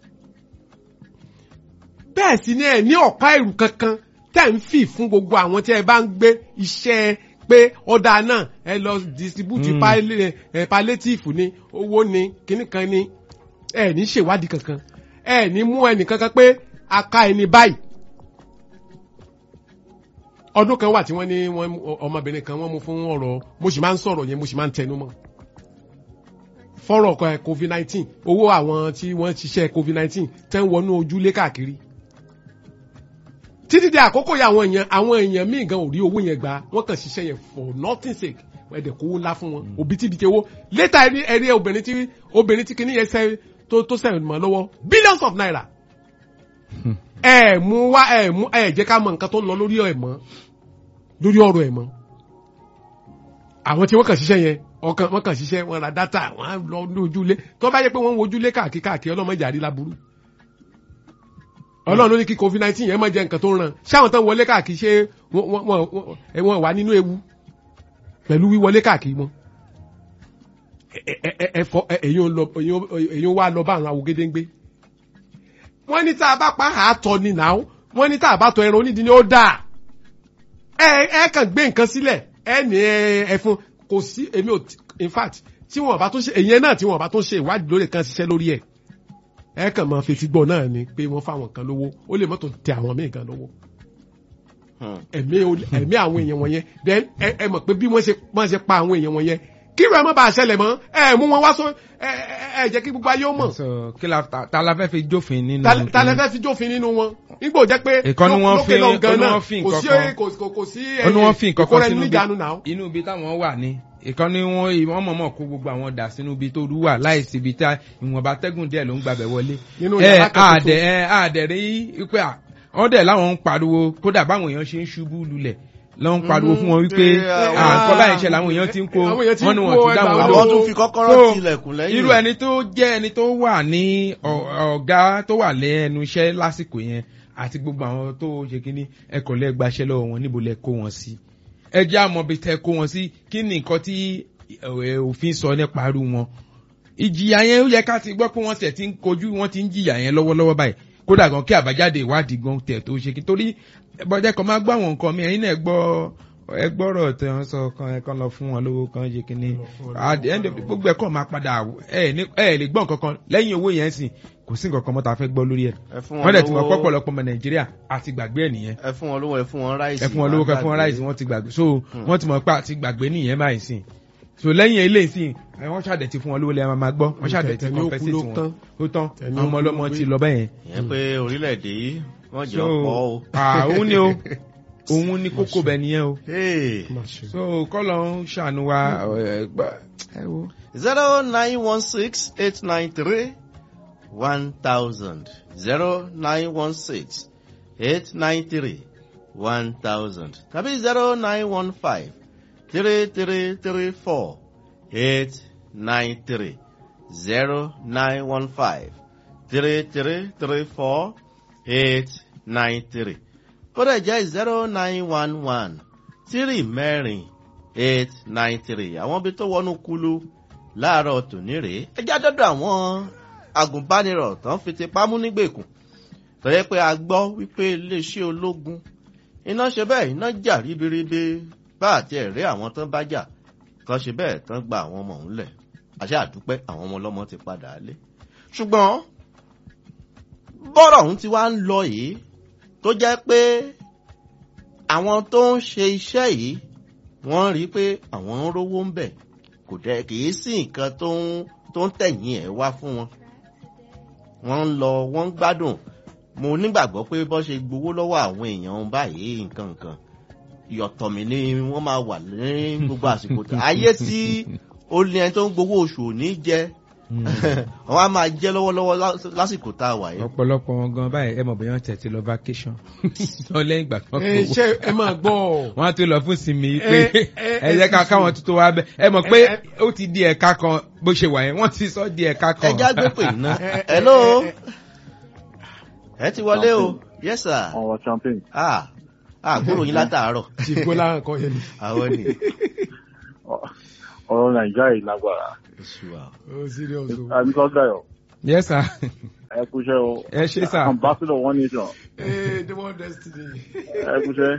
bẹ́ẹ̀ sì ni ẹ̀ ní ọ̀pá ẹ̀rù kankan tẹ̀ ń fì fún gbogbo àwọn tí ẹ bá ń gbé iṣẹ́ pé ọ̀dà náà ẹ lọ distribute Mm. pali- ẹ, palliative ni owó ni kíní kan ni ẹ ní ṣèwádìí kankan ẹ ní mú ẹnì kankan pé a ká ẹni báyìí ọdún kan wà tí wọ́n ní wọ́n mú- ọmọbìnrin kan wọ́n mú fún ọ̀rọ̀ mo sì máa ń sọ̀rọ̀ yẹn mo sì máa ń tẹnu mọ́ fọ́rọ̀ ọkọ̀ covid nineteen owó àwọn tí wọ́n ṣiṣẹ́ covid nineteen tẹ́ ń wọnú ojúlé káàkiri títí di àkókò yà àwọn èèyàn àwọn èèyàn míì gan ò rí owó yẹn gbà wọ́n kàn ṣiṣẹ́ yẹn for nothing sake ẹ̀dẹ̀ kówó ńlá fún wọn òbítíbitì owó létà ẹni ẹni obìnrin tí obìnrin tí kìíní yẹn sẹ́ tó tó sẹ́yìn mọ́ lọ́wọ́ billions of naira ẹ mú wá ẹ mú ẹ jẹ́ ká mọ nǹkan tó ń lọ lórí ẹ̀ mọ́ lórí ọ̀rọ̀ ẹ̀ mọ́ àwọn tí wọ́n kàn ṣiṣẹ́ yẹn ọkàn wọ́n kàn ṣiṣẹ́ wọ́n ra dátà wọ́n á lọ ní ojúlé tó bá yẹ pé wọ́n ń wojúlé káàkiri káàkiri ọlọ́mọdé àrí láburú ọlọ́run ló ní kí covid nineteen yẹn máa jẹ nǹkan tó ń ràn ṣáwọn tán wọlé káàkiri ṣé wọ́n wọ́n wọ́n ẹ, wọ́n wà nínú ewu pẹ̀lú wíwọlé káàkiri wọn ẹ ẹ ẹ ẹ fọ ẹ èyí ń lọ èyí ń- èyí ń wá lọ bá àwọn awogedengbe wọ́n ní tá a bá pa àátọ ni nà ó wọ́n ní tá a bá tọ ẹran onídìí ni ó dáa ẹ ẹ kàn gbé nǹkan sílẹ̀ ẹ ní ẹ ẹ fún kò sí èmi ò tí- in fact tí wọn bá tún ṣe èyí náà tí wọn bá tún ṣe ìwádìí lórí kan ṣiṣẹ́ lórí ẹ̀ ẹ kàn máa fetí gbọ́ náà ni pé wọ́n fáwọn kan lówó ó lè mọ́tò tẹ àwọn míì gan lówó Hmm. ẹ̀mí ol- ẹ̀mí àwọn èèyàn wọ̀nyẹn then ẹ ẹ mọ̀ pé bí wọ́n ṣe wọ́n ṣe pa àwọn èèyàn wọ̀nyẹn kí ìrọ̀ ẹ̀ má bàa ṣẹlẹ̀ mọ́ ẹ mú wọn wá sọ ẹ ẹ ẹ jẹ́ kí gbogbo ayé ó mọ̀ so kí la ta ta la fẹ́ fi jófin nínú. Ta- ta lẹ fẹ́ fi jófin nínú wọn nígbò jẹ́ pé Ìkan ní wọ́n lókè fi- lọ gan ó ní náà wọ́n fi kò nǹkan sí kan. kò kò- kò sí ó ní wọ́n fi nǹkan kan ìkóra ẹni sínú níjàánu náà. ibi inú ibi táwọn wà ní ìkan ní wọ́n wọ́n mọ̀mọ́ kó gbogbo àwọn dà sínú ibi tó rú wà láìsí ibi tá ìwọ̀nba tẹ́gùn díẹ̀ ló ń gbàbẹ̀ wọlé. Nínú ẹ yàrá kan àdẹ ẹ àdẹ rí pé à wọ́n dẹ̀ láwọn ń pariwo kódà báwọn èèyàn ṣe ń ṣubú lulẹ̀ lọ́ ń pariwo fún wọn wípé pé àwọn- àǹkọ́ báyìí ṣe làwọn èèyàn ti ń kó Àwọn èèyàn ti ń wọ́n ní kó wọ́n ti dá ẹgbàá wọn wọn. àwọn lóhùn tún fi kọ́kọ́rọ́ So, tilẹ̀kùn lẹ́yìn. irú ẹni tó jẹ́ ẹni tó wà ní ọ- ọ̀gá tó wà lẹ́nu iṣẹ́ lásìkò yẹn àti gbogbo àwọn tó ṣe kínní ẹkọ̀ lẹ́ gbaṣẹ́ lọ́wọ́ wọn níbo lẹ kó wọn sí ẹ jẹ́ àmọ́ bí tẹ kó wọn sí kí ni nǹkan tí ẹ, òfin sọ nípa irú wọn ìjìyà yẹn ó yẹ ká ti gbọ́ pé wọ́n tẹ̀ ti ń kojú wọ́n ti ń jìyà yẹn lọ́wọ́lọ́wọ́ báyìí kódà gan kí àbájáde ìwádìí gan tẹ̀ tó ṣe kí torí bọ́jà kan máa gbọ́ àwọn nǹkan mi ẹ̀yin náà gbọ́ ẹ gbọ́rọ̀ tẹ wọ́n sọ kan ẹ kan lọ fún wọn lówó kan ṣe kínní at the end of the gbogbo ẹ̀kọ́ máa padà ẹ ní ẹ lè gbọ́ nǹkan kan lẹ́yìn owó yẹn sìn kò sí nǹkan kan mọ́ ta fẹ́ gbọ́ lórí ẹ̀ ẹ fún wọ́n dẹ̀ ti mọ̀ lówó- pọ́pọ̀lọpọ̀ ọmọ nàìjíríà àti gbàgbé ẹ̀ nìyẹn ẹ fún wọn lówó ẹ fún wọn ráìsì. ẹ fún wọn lówó kan fún wọn ráìsì wọ́n ti gbàgbé so wọ́n ti mọ̀ pé àti gbàgbé nìyẹn báyìí sìn so lẹ́yìn eléyìí sìn ẹ, wọ́n ṣàdẹ̀ ti fún wọn lówó lẹ́yìn máa gbọ́ wọ́n ṣàdẹ̀ ti Tẹ̀tẹ̀ ní ó kú compensate ló wọn tán. ó tán Tẹ̀tẹ̀ ní ó àwọn ọmọ kú ló ọlọ́mọ gbé. ti lọ bẹ́yẹn ìyẹn pé orílẹ̀-èdè yìí wọ́n jẹ́ so ọ̀pọ̀ o. ah, òun ni o òun ni kókó bẹ̀ nìyẹn o Hey. so kọ́lọ̀ ń ṣàánú wa ẹ, gbà- ẹ wo. zero nine one six eight nine three one thousand zero nine one six eight nine three one thousand tàbí zero nine one five three three three four eight nine three zero nine one five three three three four eight nine three kódà jẹ́ zero nine one one three mẹ́rin eight nine three àwọn ibi tó wọnú kulu láàárọ̀ tòní rèé ẹ já dọ́dọ̀ àwọn agùnbánirọ̀ tán fi ti pamú nígbèkùn tó yẹ pé a gbọ́ wípé iléeṣẹ́ ológun iná ṣe bẹ́ẹ̀ iná jà ríbiríbi bá àti ẹ̀rẹ́ àwọn tán bá jà kan ṣe bẹ́ẹ̀ tán gba àwọn ọmọ òun lẹ̀ àṣẹ àdúpẹ́ àwọn ọmọ ọlọ́mọ ti padà lé ṣùgbọ́n bọ́rọ̀ ọ̀hún ti wá ń lọ yìí tó jẹ́ pé àwọn tó ń ṣe iṣẹ́ yìí wọ́n rí i pé àwọn ń rówó ń bẹ̀ kò dẹ̀ kì í sí nǹkan tó ń tó ń tẹ̀yìn ẹ̀ wá fún wọn. wọ́n ń lọ wọ́n ń gbádùn mo nígbàgbọ́ pé bọ́ ṣe gbowó lọ́wọ́ àwọn èèyàn báyìí nǹkan nǹkan ìyọ̀tọ̀ mi ni wọ́n máa wà ní gbogbo àsìkò tó ayé tí ó ní ẹni tó ń gbowó oṣù ò ní jẹ àwọn á máa jẹ lọ́wọ́lọ́wọ́ lás- lásìkò tá a wà yìí. ọ̀pọ̀lọpọ̀ wọn gan báyìí ẹ mọ̀ bóyá wọ́n tẹ̀sí lọ vacation tán lẹ́yìn ìgbà kan ẹ kó ṣe ẹ máa gbọ́ wọ́n á tó lọ fún sinmi pé Ẹ- ẹ- ẹ jẹ́ ká ẹ- káwọn tuntun wá bẹ́ ẹ mọ̀ pé ẹ- ẹ- ó ti di ẹ̀ka kan bó ṣe wà yẹn wọ́n ti sọ di ẹ̀ka kan. ẹja gbé pè iná. ẹ- ẹ- hello ẹ- ẹ ti wọlé o yes sir ọ̀rọ̀ champagne. ah ah gbúrò yín látàárọ̀ ti gbọ́ láwọn kan yẹn ni. àwọn ni. ọ̀rọ̀ nàìjíríà yìí lágbára. Oṣù wa. ó serious o. àbíkọ́ dayo yes sir ẹ kúṣẹ́ o. ẹ ṣe sà. ambassador one nation ee the one destiny. ẹ kúṣẹ́.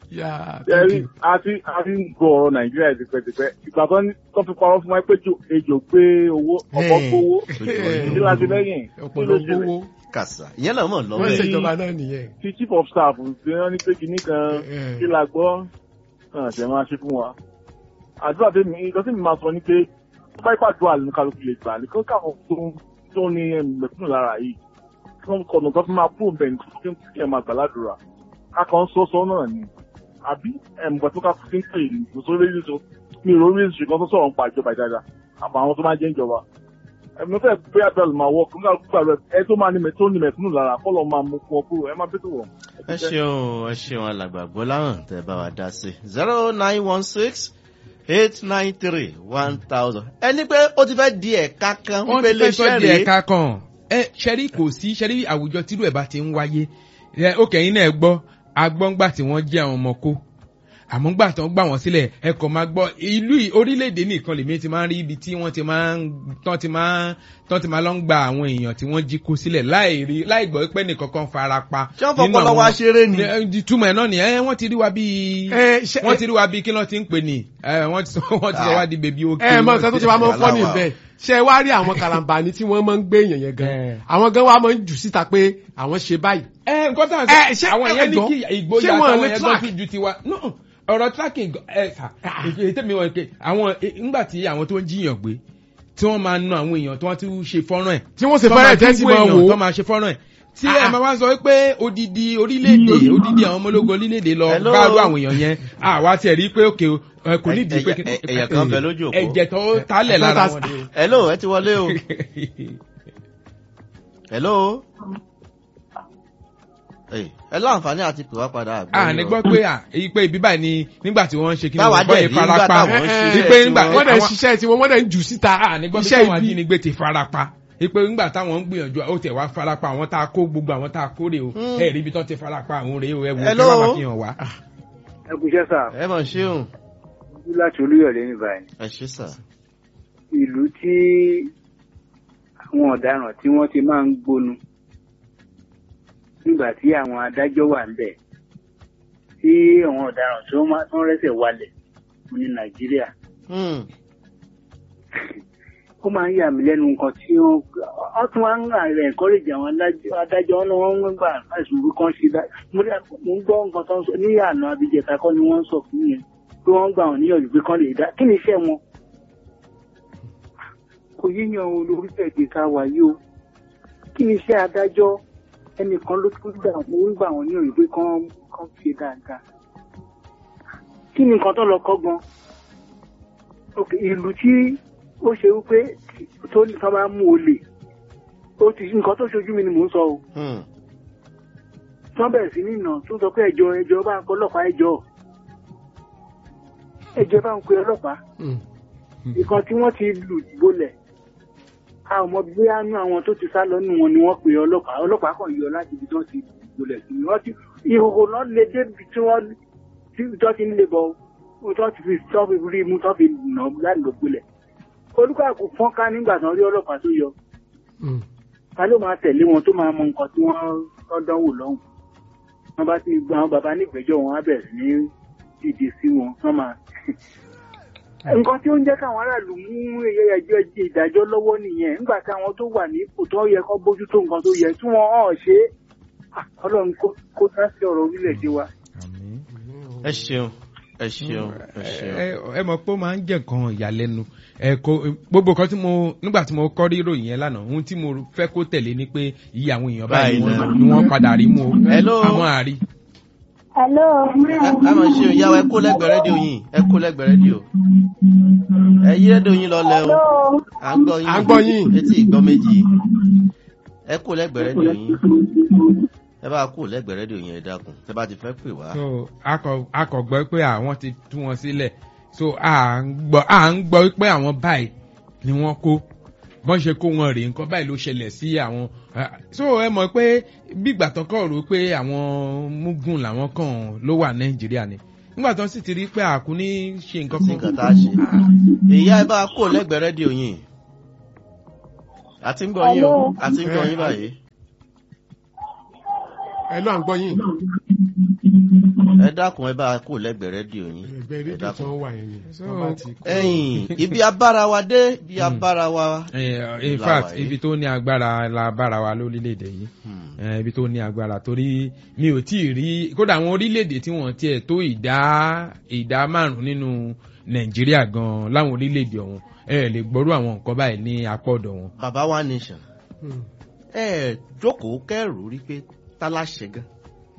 ya ẹ rí àti àti ń gbọ́ ọ̀rọ̀ nàìjíríà tipẹ́tipẹ́ ìgbà tó ní tó fi parọ́ fún wa pé jò ejò gbé owó ọkọ̀ Hey. gbówó Ojú kí láti lẹ́yìn kí ló ọ̀pọ̀lọpọ̀ ṣẹlẹ̀ owó kàṣà ìyẹn náà mọ̀ wọ́n lọ́wọ́ ṣe ẹ̀. ìjọba náà nìyẹn. tí chief of staff ṣe wọ́n ní pé kinní kan Eh. kí la gbọ́ náà ṣe máa ṣe fún wa. àdúrà tèmi nǹkan tí mi máa sọ ni pé tó bá ìpàdúrà ní kálukú lè gbà ní kí wọ́n káwọn tó tó ní mẹ̀kúnnù lára yìí kí wọ́n kọ̀ nǹkan tó máa kúrò bẹ́ẹ̀ ní kí wọ́n kí ẹ̀ máa gbà ládùúrà a kàn ń sọ sọ náà ni àbí ẹ̀mùgbà tó ká fi ń pè ní kò sórí èyí tó mi ò rí ìṣègùn tó sọ̀rọ̀ ń pa ìjọba ìdájà àbọ̀ àwọn tó máa jẹ́ ìjọba ẹ̀mí fẹ́ pé abẹ́lẹ̀ máa wọ̀ kí wọ́n gbà rẹ̀ ẹ tó máa ní mẹ̀ tó ní mẹ̀kúnnù lára kọ́ lọ́ máa mú fún ọ kúrò ẹ má bẹ́tò wọ̀. ẹ ṣeun ẹ ṣeun alàgbà gbọ́láhàn tẹ bá wa dá sí zero nine one six eight nine three one thousand. ẹni pé ó ti fẹ́ di ẹ̀ka kan wọ́n wípé ti fẹ́ sọ iléeṣẹ́ di rèé ẹ̀ka kan ẹ ṣẹ́rí kò sí ṣẹ́rí àwùjọ tírú ẹ̀ bá ti ń wáyé ẹ ó kẹ́yìn náà gbọ́ agbọ́ngbà tí wọ́n jẹ́ àwọn ọmọ kó àmọ́ gbà tán gbà wọ́n sílẹ̀ ẹ kò máa gbọ́ ìlú yìí- orílẹ̀-èdè nìkan lèmi ti máa ń rí ibi tí wọ́n ti máa ń tán ti máa ń tán ti máa lọ ń gba àwọn èèyàn tí wọ́n jí kó sílẹ̀ láì rí láì gbọ́ pé nìkan kan fara pa. ṣé wọ́n nínú fọpọlọ àwọn- wá ṣeré ni. Ẹ, ìtumọ̀ ẹ̀ náà ni ẹ wọ́n ti rí wa bíi ẹ ṣe wọ́n ti rí wa bíi kí ló ti ń pè ní ẹ wọ́n ti sọ wọ́n ti sọ wá di bèbí òkè. ẹ mọ nǹkan tó ti wá máa ń fọ́ ní Aláwa. ibẹ̀ ṣe wá rí àwọn karambani tí wọ́n máa ń gbé èèyàn yẹn gan Eh. àwọn gan wa máa ń jù síta pé àwọn ṣe báyìí. ẹ nǹkan tá à ń Ẹ, sọ ṣé- àwọn ẹ, yẹn ní jọ̀ọ́, kí ìgboyà ṣé wọn àtàwọn lè yẹn track? gbọ́ tún ju tiwa no ọ̀rọ̀ tracking ẹ sà èyí tẹ̀mí wọn pé àwọn nígbà tí àwọn tó ń jiyàn gbé tí wọ́n máa na àwọn èèyàn tí wọ́n ti ṣe fọ́nrán ẹ̀ tí wọ́n ṣe tó fẹ́rẹ̀ máa tẹ́sí tún máa wò wò tó ó. máa ṣe fọ́nrán ẹ̀ tí Ah, ẹ ah. máa wá sọ pé odidi orílẹ̀-èdè odidi àwọn ọmọ ológun orílẹ̀-èdè lọ Hello. gbárù àwọn èèyàn yẹn àwa tiẹ̀ rí pé òkè ẹ kò ní ìdí pé Ẹ- ẹ- ẹ̀yà kan bẹ lójú òpó. ẹ̀jẹ̀ tó tálẹ̀ Ẹ- lára ẹ- wọn ni. hello ẹ ti wọlé o. hello. Ẹ ẹ láǹfààní àti pè wá padà àgbẹ̀ a ní gbọ́ pé à èyí pé ibi báyìí ni nígbà tí wọ́n ń ṣe kí ni Táwa wọ́n gbọ́ dẹ̀ rí nígbà ìfarapa táwọn ń ṣe wípé iṣẹ́ nígbà tiwọn. wọ́n dẹ̀ ń àwọn- ṣiṣẹ́ tí wọ́n wọ́n dẹ̀ ń jù síta a ní gbọ́ pé iṣẹ́ táwọn ibi. ajínigbé ti farapa ipe ńgbà táwọn ń gbìyànjú ó tẹ̀ wá farapa àwọn tá a kó gbogbo àwọn tá a kó rè o Mm. ẹ rí ibi tó ti farapa àwọn rèé o ẹ wò ó kí Hello. wọ́n máa fi hàn wá. ẹ kú iṣẹ́ sà ẹ mọ̀ ṣeun ojú láti olúyọ̀lé ní báyìí ẹ ṣe sà. ìlú tí àwọn ọ̀daràn tí wọ́n ti máa ń gbónu nígbà tí àwọn adájọ́ wà ń bẹ̀ tí àwọn ọ̀daràn tó máa tó ń rẹ́sẹ̀ walẹ̀ fún ní nàìjíríà Hmm. ó máa ń yà mí lẹ́nu nǹkan tí wọ́n wọ́n tún wá ń rẹ̀ encourage àwọn adájọ́ adájọ́ wọn ni wọ́n ń gbà láìsùn bí kan ṣe dá mo rí- mo ń gbọ́ nǹkan tó ń sọ ní àná abijẹta kọ́ ni wọ́n ń sọ fún yẹn pé wọ́n ń gbà wọ́n níyànjú pé kán lè dá kí ni iṣẹ́ wọn kò yíyan olórílẹ̀-èdè ká wà yìí o kí ni iṣẹ́ adájọ́ ẹnìkan ló tún gbà wọ́n ń gbà wọ́n níyànjú pé kán kán ṣe dáadáa kí ni nǹkan tó lọ kọ́ gan ok ìlú tí ó ṣe wípé tó ní tán bá mú olè ó ti nǹkan tó ṣojú mi ni mò ń sọ o Hmm. tán bẹ̀rẹ̀ sí ní ìnà tó sọ pé ẹjọ́ ẹjọ́ bá ń kọ́ ọlọ́pàá ẹjọ́ ẹjọ́ bá ń pe ọlọ́pàá Mm. nǹkan tí wọ́n ti lù bolẹ̀ a ò mọ bí àánú àwọn tó ti sá lọ́nù wọn ni wọ́n pe ọlọ́pàá ọlọ́pàá kan yọ láti ibi tí wọ́n ti bolẹ̀ sí wọ́n ti ìhòòhò náà lè débi tí wọ́n tí wọ́n ti ń lè bọ̀ ó tó ti fi tó fi rí mú tó fi nà láti lọ bolẹ̀ olùkọ́ fọ́nká nígbà tí wọ́n rí ọlọ́pàá tó yọ Mm. ta ló máa tẹ̀lé wọn tó máa mọ nǹkan tí wọ́n tọ́ dánwò lọ́hùn wọ́n bá ti gba àwọn bàbá nígbẹ́jọ́ wọn á bẹ̀rẹ̀ sí ní dìde sí wọn wọ́n máa. nǹkan tí ó ń jẹ́ káwọn aráàlú mú ẹjọ́ ìdájọ́ lọ́wọ́ nìyẹn nígbà tí àwọn tó wà ní ipò tó yẹ kó bójú tó nǹkan tó yẹ tí wọ́n hàn ṣe é Ah, ọlọ́run kó- kó dá sí ọ̀rọ̀ orílẹ̀-èdè wa. ẹ ṣeun ẹ ṣeun ẹ ṣeun. ẹ ẹ mọ̀ pé ó máa ń jẹ́ nǹkan ìyàlẹ́nu ẹ kò gbogbo kan tí mo nígbà tí mo kọ́ rí ìròyìn yẹn lánàá ohun tí mo fẹ́ kó tẹ̀lé ni pé iye àwọn èèyàn báyìí Báyìí ni náà. wọ́n- ni wọ́n padà rí mú o Hello. àwọn àrí. Hello. ká máa ṣe ìyá wa ẹ kó lẹ́gbẹ̀ẹ́ rédíò yín ẹ kó lẹ́gbẹ̀ẹ́ rédíò ẹ yí rédíò yín lọlẹ̀ o Hello. à ń gbọ́ yín À ń gbọ́ yín. etí ìgbọ́ méjì ẹ kó lẹ́gbẹ̀ẹ́ rédíò yín ẹ bá kó lẹ́gbẹ̀ẹ́ rédíò yín ẹ dákun ẹ bá ti fẹ́ pè wá. so akọ- akọ̀gbọ́ pé àwọn ti tú wọn sílẹ̀ so à ń gbọ́ à ń gbọ́ pé àwọn báyìí ni wọ́n kó bọ́n ṣe kó wọn rèé nǹkan báyìí ló ṣẹlẹ̀ sí àwọn ah, so ẹ mọ̀ pé bígbà tán kọ̀ rò pé àwọn mugun làwọn kàn ló wà nàìjíríà ni nígbà tán sì ti rí pé àkú ní ṣe nǹkan sí nǹkan tá a ṣe. ìyá ẹ bá kó lẹ́gbẹ̀ẹ́ rédíò yín àti ń gbọ́ yín o Hello. àti ń gbọ́ yín báyìí. ẹ lọ à ń gbọ́ yín ẹ dákun ẹ bá kó lẹ́gbẹ̀ẹ́ rédíò yín ẹgbẹ́ ẹ rédíò tí dákun. wọ́n wà yẹn ni So, wọ́n bá ti kó. ẹ̀yin ibi abára wa dé ibi abára wa. Eh, in Láwa fact yìí. ibi tó ní agbára la bára wa lórílẹ̀‐èdè yìí Hmm. Eh, ibi tó ní agbára torí mi ò tí ì rí kódà àwọn orílẹ̀‐èdè tí wọ́n tiẹ̀ tó ìdá ìdá márùn-ún nínú nàìjíríà gan láwọn orílẹ̀‐èdè ọ̀hún ẹ lè gbọ́rú àwọn nǹkan báyìí ní apọ̀dọ̀ wọn. bàbá wa nation Hmm. ẹ jókòó kẹrù rí pé táláṣẹ gan